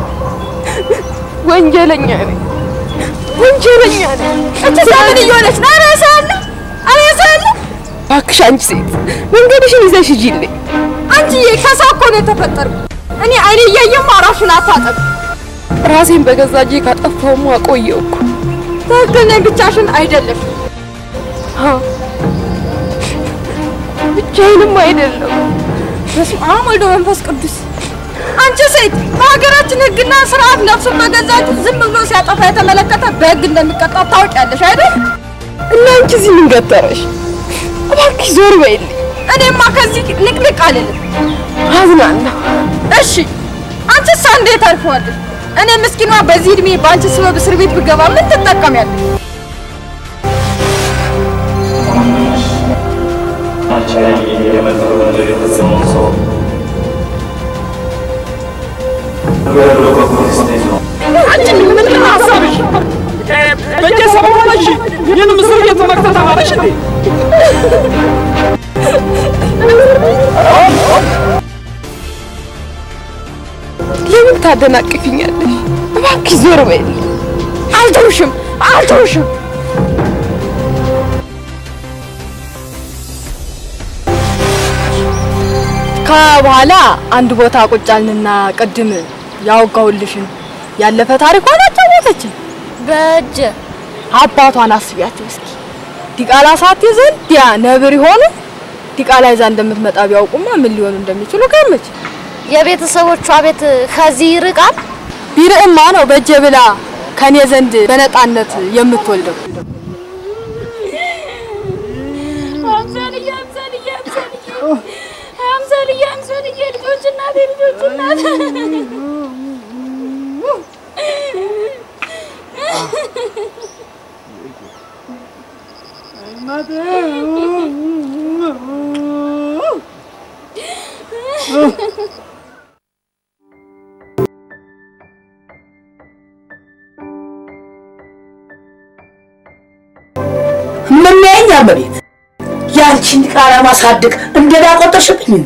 Speaker 2: ወንጀለኛ ነኝ። ወንጀለኛ ነኝ። እቺ ሰው ምን እየሆነች ነው? ኧረ ሰው አለ! ኧረ ሰው አለ! እባክሽ አንቺ ሴት መንገድሽን ይዘሽ ሂጂልኝ። አንቺዬ ከሰው እኮ ነው የተፈጠርኩት። እኔ አይኔ እያየማ ራሱን አታጠብ። ራሴን በገዛ እጄ ካጠፋሁማ ቆየሁ እኮ። ትክክል ነኝ፣ ብቻሽን አይደለሽም። አዎ፣ ብቻዬንም አይደለም። በስመ አብ ወልድ መንፈስ ቅዱስ። አንቺ ሴት በሀገራችን ሕግና ስርዓት ነፍሱን በገዛ እጁ ዝም ብሎ ሲያጠፋ የተመለከተ በሕግ እንደሚቀጣ ታውቂያለሽ አይደል? እና አንቺ እዚህ ምን ገጠረሽ? እባክሽ ዞር በይልኝ። እኔማ ከዚህ ንቅንቅ አልልም። አዝናለሁ። እሺ አንቺስ እንዴት አልፈዋለሽ? እኔ ምስኪኗ በዚህ እድሜ በአንቺ ስበብ እስር ቤት ብገባ ምን ትጠቀሚያለሽ?
Speaker 5: አንቺ ላይ የመጠሩ ወንጀል የፈጸመውን ሰው ገድሎ በፖሊስ ነው።
Speaker 11: አንቺ ምንድን ነው ሀሳብሽ? በየሰበቡ ነሽ ይህንም እስር ቤት መክተት አማረሽ እንዴ?
Speaker 2: ለምን ታደናቅፊኛለሽ? እባክሽ ዞር በይልኝ። አልተውሽም፣ አልተውሽም። ከበኋላ አንድ ቦታ ቁጭ አልንና ቅድም ያወጋሁልሽን ያለፈ ታሪኳን አጫወተችን።
Speaker 3: በእጅ
Speaker 2: አባቷን አስቢያቸው እስኪ። ዲቃላ ሳትይዝ እንዲያ ነብር ይሆኑ ዲቃላ ይዛ እንደምትመጣ ቢያውቁማ ምን ሊሆኑ እንደሚችሉ ገመች።
Speaker 3: የቤተሰቦቿ ቤት ከዚህ ይርቃል።
Speaker 2: ቢርቅማ ነው በእጄ ብላ ከኔ ዘንድ በነጣነት የምትወልደው።
Speaker 3: አምሳልዬ አምሳልዬ አምሳልዬ አምሳልዬ አምሳልዬ ልጆች እናቴ ልጆች እናቴ
Speaker 6: ምናየኝ አመቤት ያንቺን ቃላ ማሳደግ እንደዳ ቆጠርሽብኝ።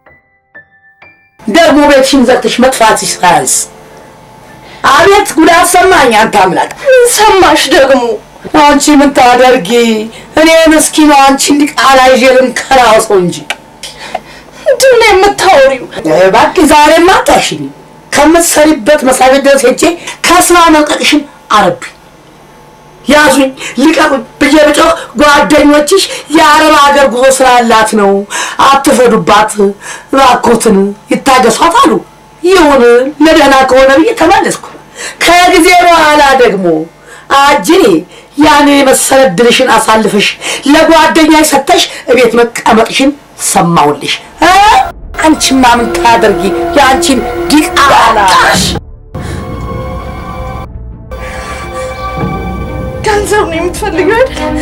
Speaker 6: ደግሞ ቤትሽን ዘግተሽ መጥፋትሽ ሳያንስ አቤት ጉዳት ሰማኝ። አንተ አምላክ ሰማሽ ደግሞ አንቺ ምን ታደርጊ? እኔ ምስኪኗ አንቺ እንዲህ ቃላ ይዤ ልንከራሰው እንጂ ምንድን ነው የምታወሪው? እባክህ ዛሬማ አታሽኝ። ከምትሰሪበት መስሪያ ቤት ድረስ ሄጄ ከስራ መልቀቅሽን አረብኝ። ያዙኝ ልቀቁኝ ብዬ ብጮህ ጓደኞችሽ የአረብ ሀገር ጉዞ ስላላት ነው አትፈዱባት፣ እባክዎትን ይታገሷት አሉ። ይሁን ለደህና ከሆነ ብዬ ተመለስኩ። ከጊዜ በኋላ ደግሞ አጅኔ ያን የመሰለ ድልሽን አሳልፈሽ ለጓደኛሽ ሰተሽ እቤት መቀመጥሽን ሰማሁልሽ። እ? አንቺማ ምን ታደርጊ የአንቺን ዲቃላሽ
Speaker 2: ገንዘብ ነው የምትፈልገው አይደል?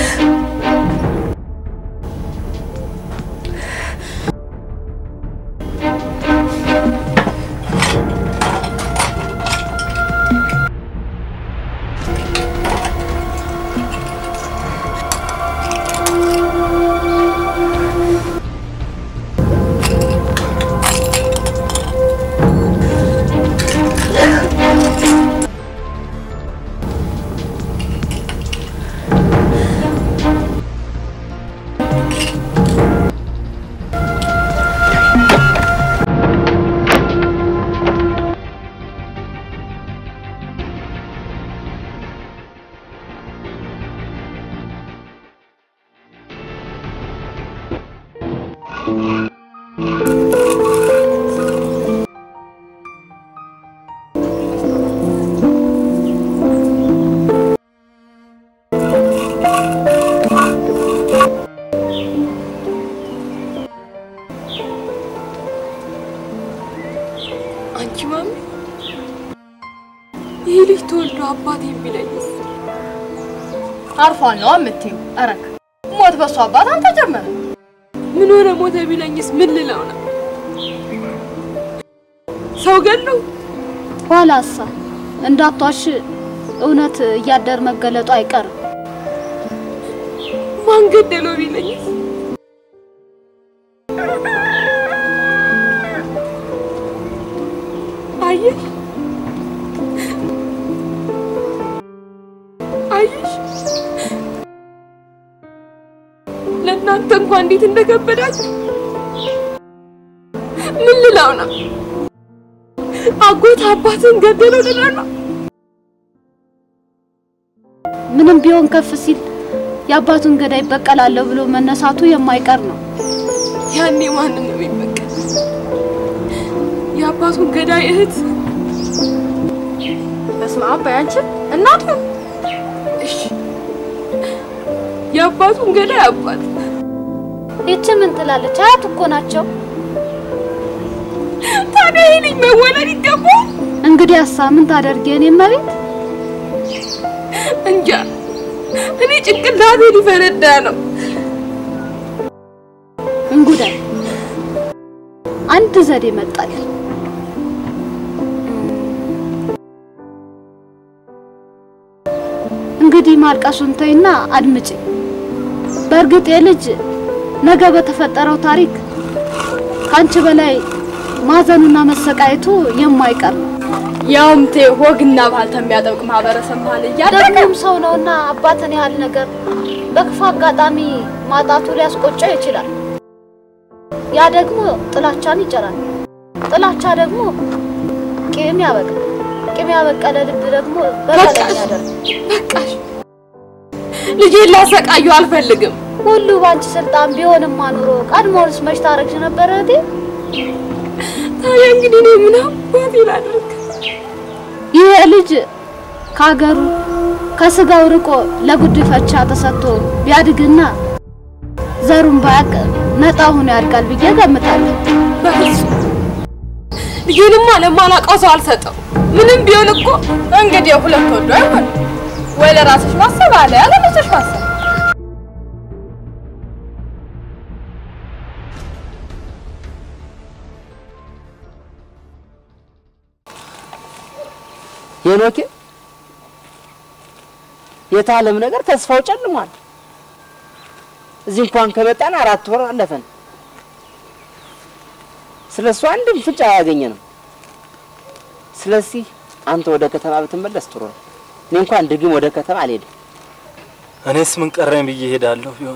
Speaker 2: አንቺ ማሚ፣ ይህ ልጅ ተወልዶ አባት የሚለኝስ
Speaker 3: አርፏል ነው የምትይው? እረክ ሞት በሱ አባት አንተ ጀመረ።
Speaker 2: ምን ሆነ ሞተ ቢለኝስ ምን ልለው ነው? ሰው ገለው
Speaker 3: ኋላሳ እንዳቷሽ እውነት እያደር መገለጡ አይቀርም።
Speaker 2: ማን ገደለው ቢለኝስ አየሽ አየሽ ለእናንተ እንኳን እንዴት እንደከበዳችሁ ምን ልለው ነው? አጎት አባትን ገደለው ልለው ነው?
Speaker 3: ምንም ቢሆን ከፍ ሲል የአባቱን ገዳይ ይበቀላለሁ ብሎ መነሳቱ የማይቀር ነው።
Speaker 2: ያኔ ማንን ነው የሚበቀል? የአባቱን ገዳይ እህት
Speaker 3: በስመ አብ በይ አንቺ እናቱ
Speaker 2: እሺ፣ የአባቱን ገዳይ አባት
Speaker 3: ይቺ ምን ትላለች? አያት እኮ ናቸው።
Speaker 2: ታዲያ ይህ ልጅ መወለድ ይገባል?
Speaker 3: እንግዲህ አሳ ምን ታደርጊ? እኔ መቤት
Speaker 2: እንጃ እኔ ጭንቅላቴ ሊፈነዳ ነው።
Speaker 3: እንጉዳይ አንድ ዘዴ መጣልኝ። እንግዲህ ማልቀሱን ተይና አድምጪ። በእርግጥ የልጅ ነገ በተፈጠረው ታሪክ ከአንቺ በላይ ማዘኑና መሰቃየቱ የማይቀር ነው።
Speaker 2: ያውም ቴ ወግና ባህል ከሚያጠብቅ ማህበረሰብ መሀል እያደገ
Speaker 3: ደግሞም ሰው ነውና አባትን ያህል ነገር በክፉ አጋጣሚ ማጣቱ ሊያስቆጨው ይችላል። ያ ደግሞ ጥላቻን ይጭራል። ጥላቻ ደግሞ ቂም ያበቅላል። ቂም ያበቀለ ልብ ደግሞ በቀለኛ ያደርጋል።
Speaker 2: በቃሽ፣ ልጄን ላሰቃዩ አልፈልግም።
Speaker 3: ሁሉ ባንቺ ስልጣን ቢሆንማ ኑሮ ቀድሞውንስ መች ታረግሽ ነበር እህቴ?
Speaker 2: ታዲያ እንግዲህ እኔ ምን አባቴ ላድርግ?
Speaker 3: ይሄ ልጅ ከሀገሩ ከስጋው ርቆ ለጉድፈቻ ተሰጥቶ ቢያድግና ዘሩን ባያቅ ነጣ ሆኖ ያድጋል ብዬ ገምታለሁ።
Speaker 2: በፍጹም ልጄንማ ለማላውቀው ሰው አልሰጠው። ምንም ቢሆን እኮ እንግዲህ ሁለት ወዶ አይሆን ወይ ለራስሽ ማሰብ አለ ያለ ለራስሽ ማሰብ
Speaker 1: ሄኖኬ የታለም ነገር ተስፋው ጨልሟል። እዚህ እንኳን ከመጣን አራት ወር አለፈን። ስለ እሱ አንድም ፍንጭ አላገኘንም። ስለዚህ አንተ ወደ ከተማ ብትመለስ ጥሩ ነው። እኔ እንኳን ድግም ወደ ከተማ አልሄድም።
Speaker 5: እኔስ ምን ቀረኝ ብዬ እሄዳለሁ ቢሆን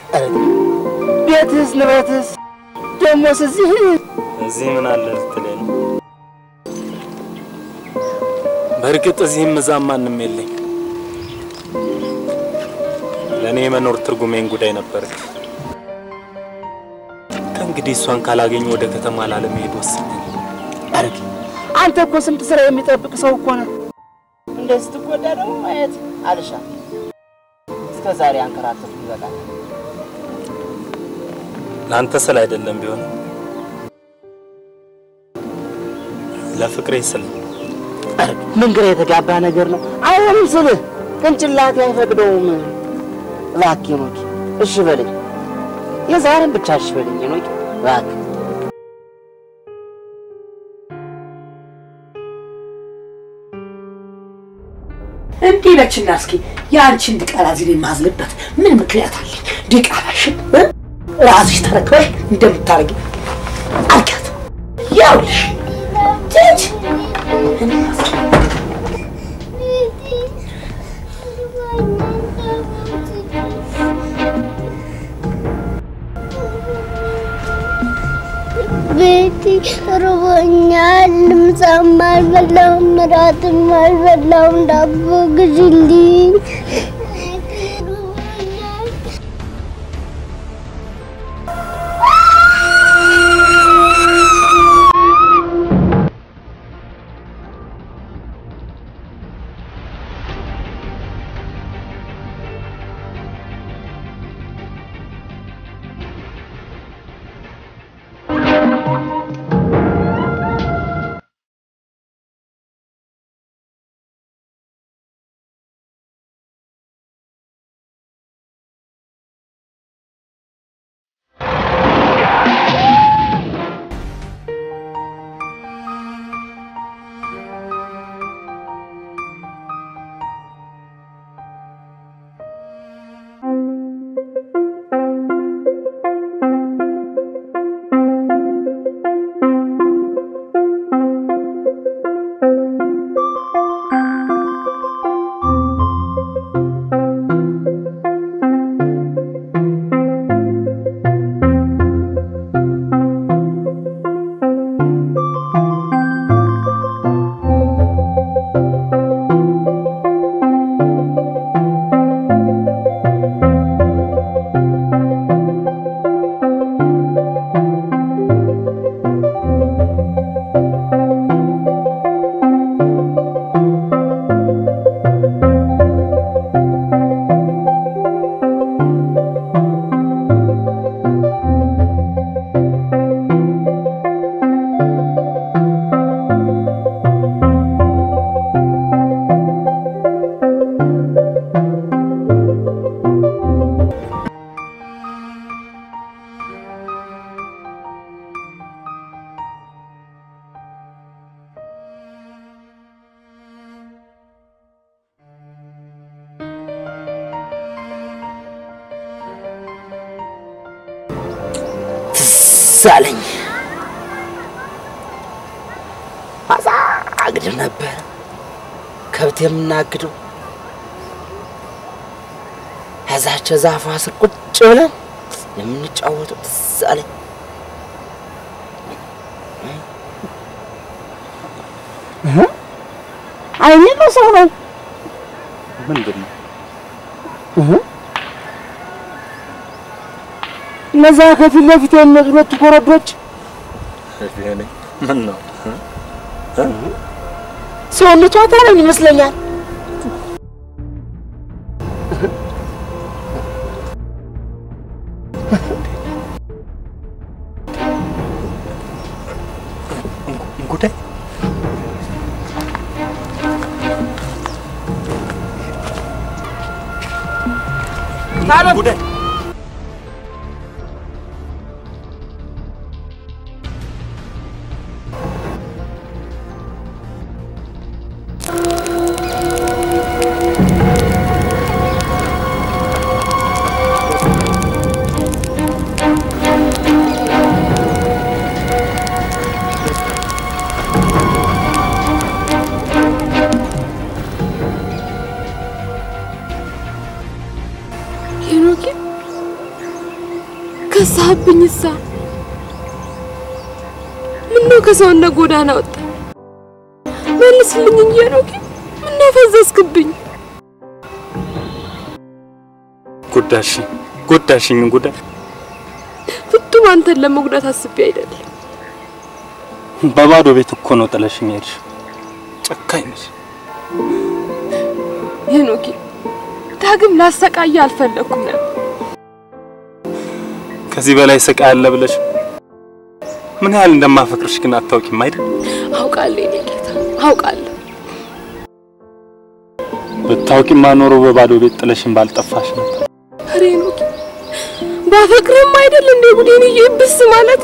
Speaker 1: ቤትህስ ንብረትህስ ደሞስ እዚህ
Speaker 5: እዚህ ምን አለ ልትለኝ ነው? በእርግጥ እዚህም እዛም ማንም የለኝ። ለእኔ የመኖር ትርጉሜን ጉዳይ ነበረች። ከእንግዲህ እሷን ካላገኘ ወደ ከተማ ላለመሄድ ወሰነኝ።
Speaker 1: አረግ አንተ እኮ ስንት ስራ የሚጠብቅ ሰው እኮ ነህ። እንደዚህ ስትጎዳ ደግሞ ማየት አልሻ እስከ ዛሬ አንከራተቱ ይበቃል።
Speaker 5: ለአንተ ስል አይደለም ቢሆን ለፍቅሬ ስል ነው።
Speaker 1: አረግ ምን ግራ የተጋባ ነገር ነው። አይሆንም ስልህ ቅንጭላቴ አይፈቅደውም። እባክህ ሄኖክ እሺ በለኝ፣ የዛሬን ብቻ እሺ በለኝ ሄኖክ እባክህ።
Speaker 6: እንዲህ ነችና እስኪ የአንቺን ድቃላ እዚህ ላይ የማዝልበት ምን ምክንያት አለኝ? ድቃላሽን እ? ራስሽ ተረክበሽ እንደምታረጊ አልኪያት ያውልሽ ትች
Speaker 12: ቤቲ ርቦኛል። ምሳም አልበላሁም፣ እራትም አልበላሁም። ዳቦ ግዢልኝ።
Speaker 1: አለኝ። አዛ አግድም ነበር ከብት የምናግደው ከዛቸው ዛፏ ስር ቁጭ ብለን የምንጫወተው ትዝ አለኝ።
Speaker 4: አይኔ በሰው ነው።
Speaker 5: ምንድን ነው?
Speaker 4: እነዛ ከፊት ለፊት የሚመጡ ሁለቱ ኮረዶች
Speaker 5: ምን ነው?
Speaker 1: ሰውነቷ ታረኝ ይመስለኛል።
Speaker 5: ጉዳይ ጉዳይ
Speaker 11: ሄኖኬ ከሳህብኝሳ ምነው ከሰውነት ጎዳና ወጣ? መልስልኝ እንጂ ሄኖኬ ምነው ፈዘዝክብኝ?
Speaker 5: ጎዳሽኝ ጎዳሽኝ ጉዳይ
Speaker 11: ፍቱም አንተን ለመጉዳት አስቤ አይደለም።
Speaker 5: በባዶ ቤት እኮ ነው ጥለሽኝ ሄድሽ። ጨካኝ ነሽ።
Speaker 11: ሄኖኬ ዳግም ላሰቃየ አልፈለኩም ነበር።
Speaker 5: ከዚህ በላይ ስቃይ አለ ብለሽ ምን ያህል እንደማፈቅርሽ ግን አታውቂም አይደል?
Speaker 11: አውቃለሁ የኔ ጌታ አውቃለሁ።
Speaker 5: ብታውቂማ ኖሮ በባዶ ቤት ጥለሽኝ ባልጠፋሽ ነበር።
Speaker 11: ኧረ ሄኖኬ ባፈቅርም አይደል እንዴ ጉዴን ይብስ ማለት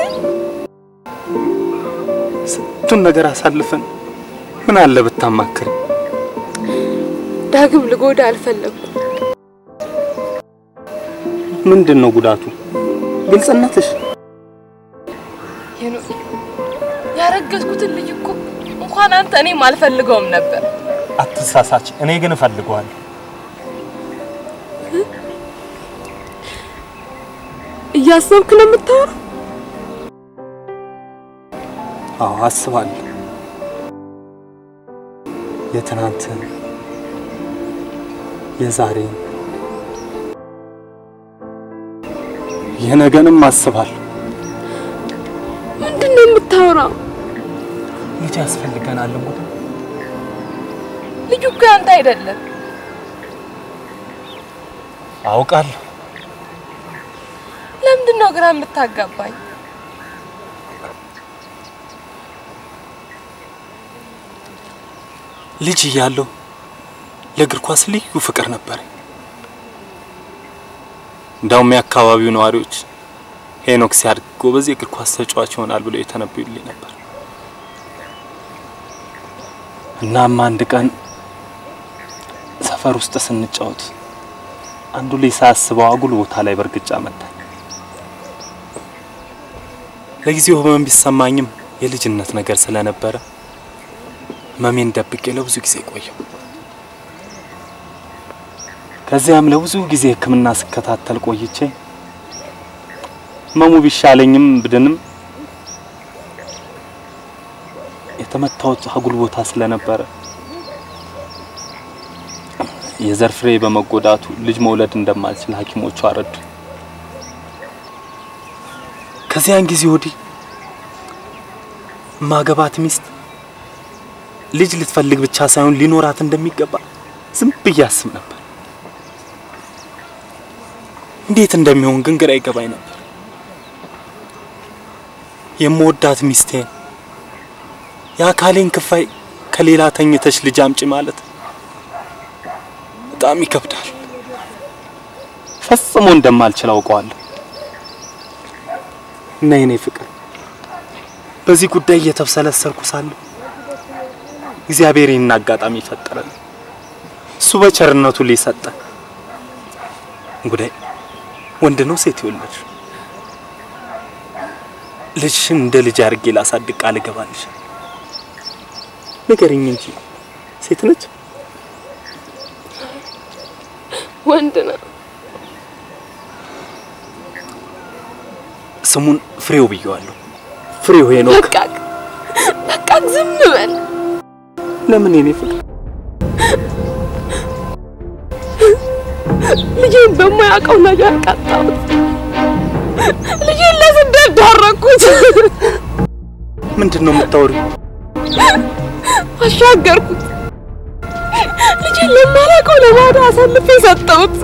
Speaker 5: ስንቱን ነገር አሳልፈን ምን አለ ብታማክር።
Speaker 11: ዳግም ልጎዳ አልፈለኩም።
Speaker 5: ምንድን ነው ጉዳቱ? ግልጽነትሽ
Speaker 11: ሄኖኬ ያረገዝኩትን ልጅ እኮ እንኳን አንተ እኔም አልፈልገውም ነበር።
Speaker 5: አትሳሳች። እኔ ግን እፈልገዋለሁ።
Speaker 11: እያሰብክ ነው የምታወራው?
Speaker 5: አዎ አስባለሁ። የትናንትን የዛሬን የነገንም አስባለሁ።
Speaker 11: ምንድን ነው የምታወራው?
Speaker 5: ልጅ ያስፈልገናል እንጉ
Speaker 11: ልጁ እኮ ያንተ አይደለም።
Speaker 5: አውቃለሁ።
Speaker 11: ለምንድን ነው ግራ የምታጋባኝ?
Speaker 5: ልጅ እያለሁ ለእግር ኳስ ልዩ ፍቅር ነበረኝ። እንዳውም የአካባቢው ነዋሪዎች ሄኖክ ሲያድግ ጎበዝ የእግር ኳስ ተጫዋች ይሆናል ብለው የተነበዩልኝ ነበር። እናም አንድ ቀን ሰፈር ውስጥ ስንጫወት አንዱ ልጅ ሳያስበው አጉል ቦታ ላይ በእርግጫ መታኝ። ለጊዜው ህመም ቢሰማኝም የልጅነት ነገር ስለነበረ ህመሜን ደብቄ ለብዙ ጊዜ ቆየው። ከዚያም ለብዙ ጊዜ ሕክምና ስከታተል ቆይቼ ህመሙ ቢሻለኝም ብድንም የተመታሁት አጉል ቦታ ስለነበረ የዘር ፍሬ በመጎዳቱ ልጅ መውለድ እንደማልችል ሐኪሞቹ አረዱ። ከዚያን ጊዜ ወዲህ ማገባት ሚስት ልጅ ልትፈልግ ብቻ ሳይሆን ሊኖራት እንደሚገባ ዝም ብዬ አስብ ነበር። እንዴት እንደሚሆን ግን ግራ ይገባኝ ነበር። የምወዳት ሚስቴን የአካሌን ክፋይ ከሌላ ተኝተሽ ልጅ አምጪ ማለት በጣም ይከብዳል። ፈጽሞ እንደማልችል አውቀዋለሁ። እና የኔ ፍቅር በዚህ ጉዳይ እየተብሰለሰልኩ ሳለሁ እግዚአብሔር ይህን አጋጣሚ ፈጠረን። እሱ በቸርነቱ ሊሰጠን እንጉዳይ ወንድ ነው ሴት ይወለድ ልጅሽን እንደ ልጅ አድርጌ ላሳድግ ቃል እገባልሽ። ንገሪኝ እንጂ ሴት ነች?
Speaker 11: ወንድ ነው።
Speaker 5: ስሙን ፍሬው ብየዋለሁ። ፍሬው ሄኖክ።
Speaker 11: በቃ በቃ ዝም በል።
Speaker 5: ለምን የኔ ፍቅር?
Speaker 11: ልጄን በማያውቀው ነገር ቀጣሁት። ልጄን ለስደት ዳረኩት።
Speaker 5: ምንድን ነው የምታወሪው?
Speaker 11: አሻገርኩት። ልጄን ለማላውቀው ለባዳ አሳልፌ ሰጠሁት።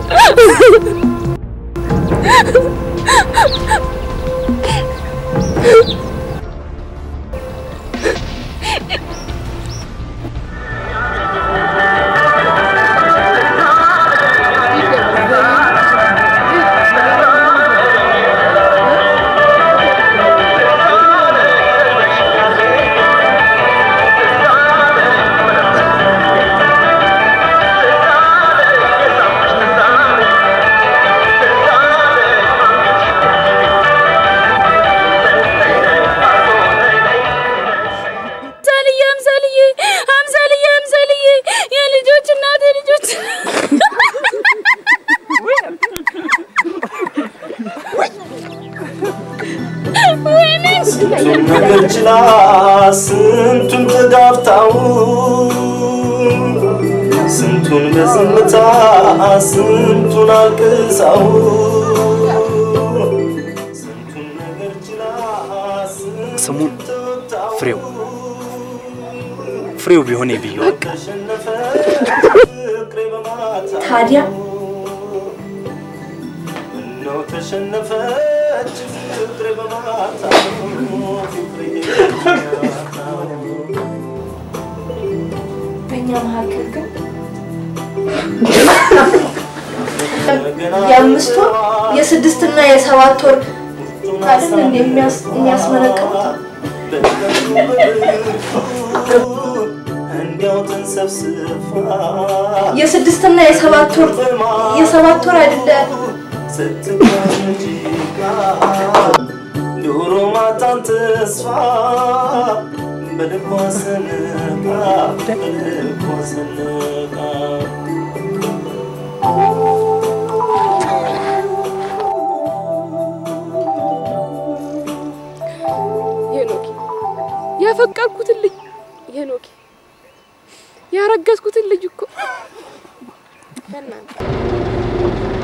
Speaker 3: አምሳልዬ አምሳልዬ አምሳልዬ አምሳልዬ የልጆች እናቴ ልጆች ወይኔ
Speaker 5: ስንቱን ነገር ችላ ስንቱን ተጋፍታው ስንቱን በዝምታ ስንቱን አልቅሳው ስሙን ፍሬው ፍሬው ቢሆን ብየዋል።
Speaker 2: ታዲያ
Speaker 5: ነው ተሸነፈች ፍቅሬ በማታ
Speaker 2: በእኛ መካከል ግን የአምስት ወር የስድስትና የሰባት ወር አይደል እንደ የሚያስመረቅቡት
Speaker 5: እንዲያው ተንሰብስፋ
Speaker 2: የስድስትና የሰባት ወር የሰባት ወር አይደለ
Speaker 5: ዶሮ ማታን ተስፋ በልቧ ሰንቃ በልቧ ሰንቃ
Speaker 11: ሄኖክ ያፈቀርኩትን ልጅ ሄኖክ ያረገዝኩትን ልጅ እኮ በእናትህ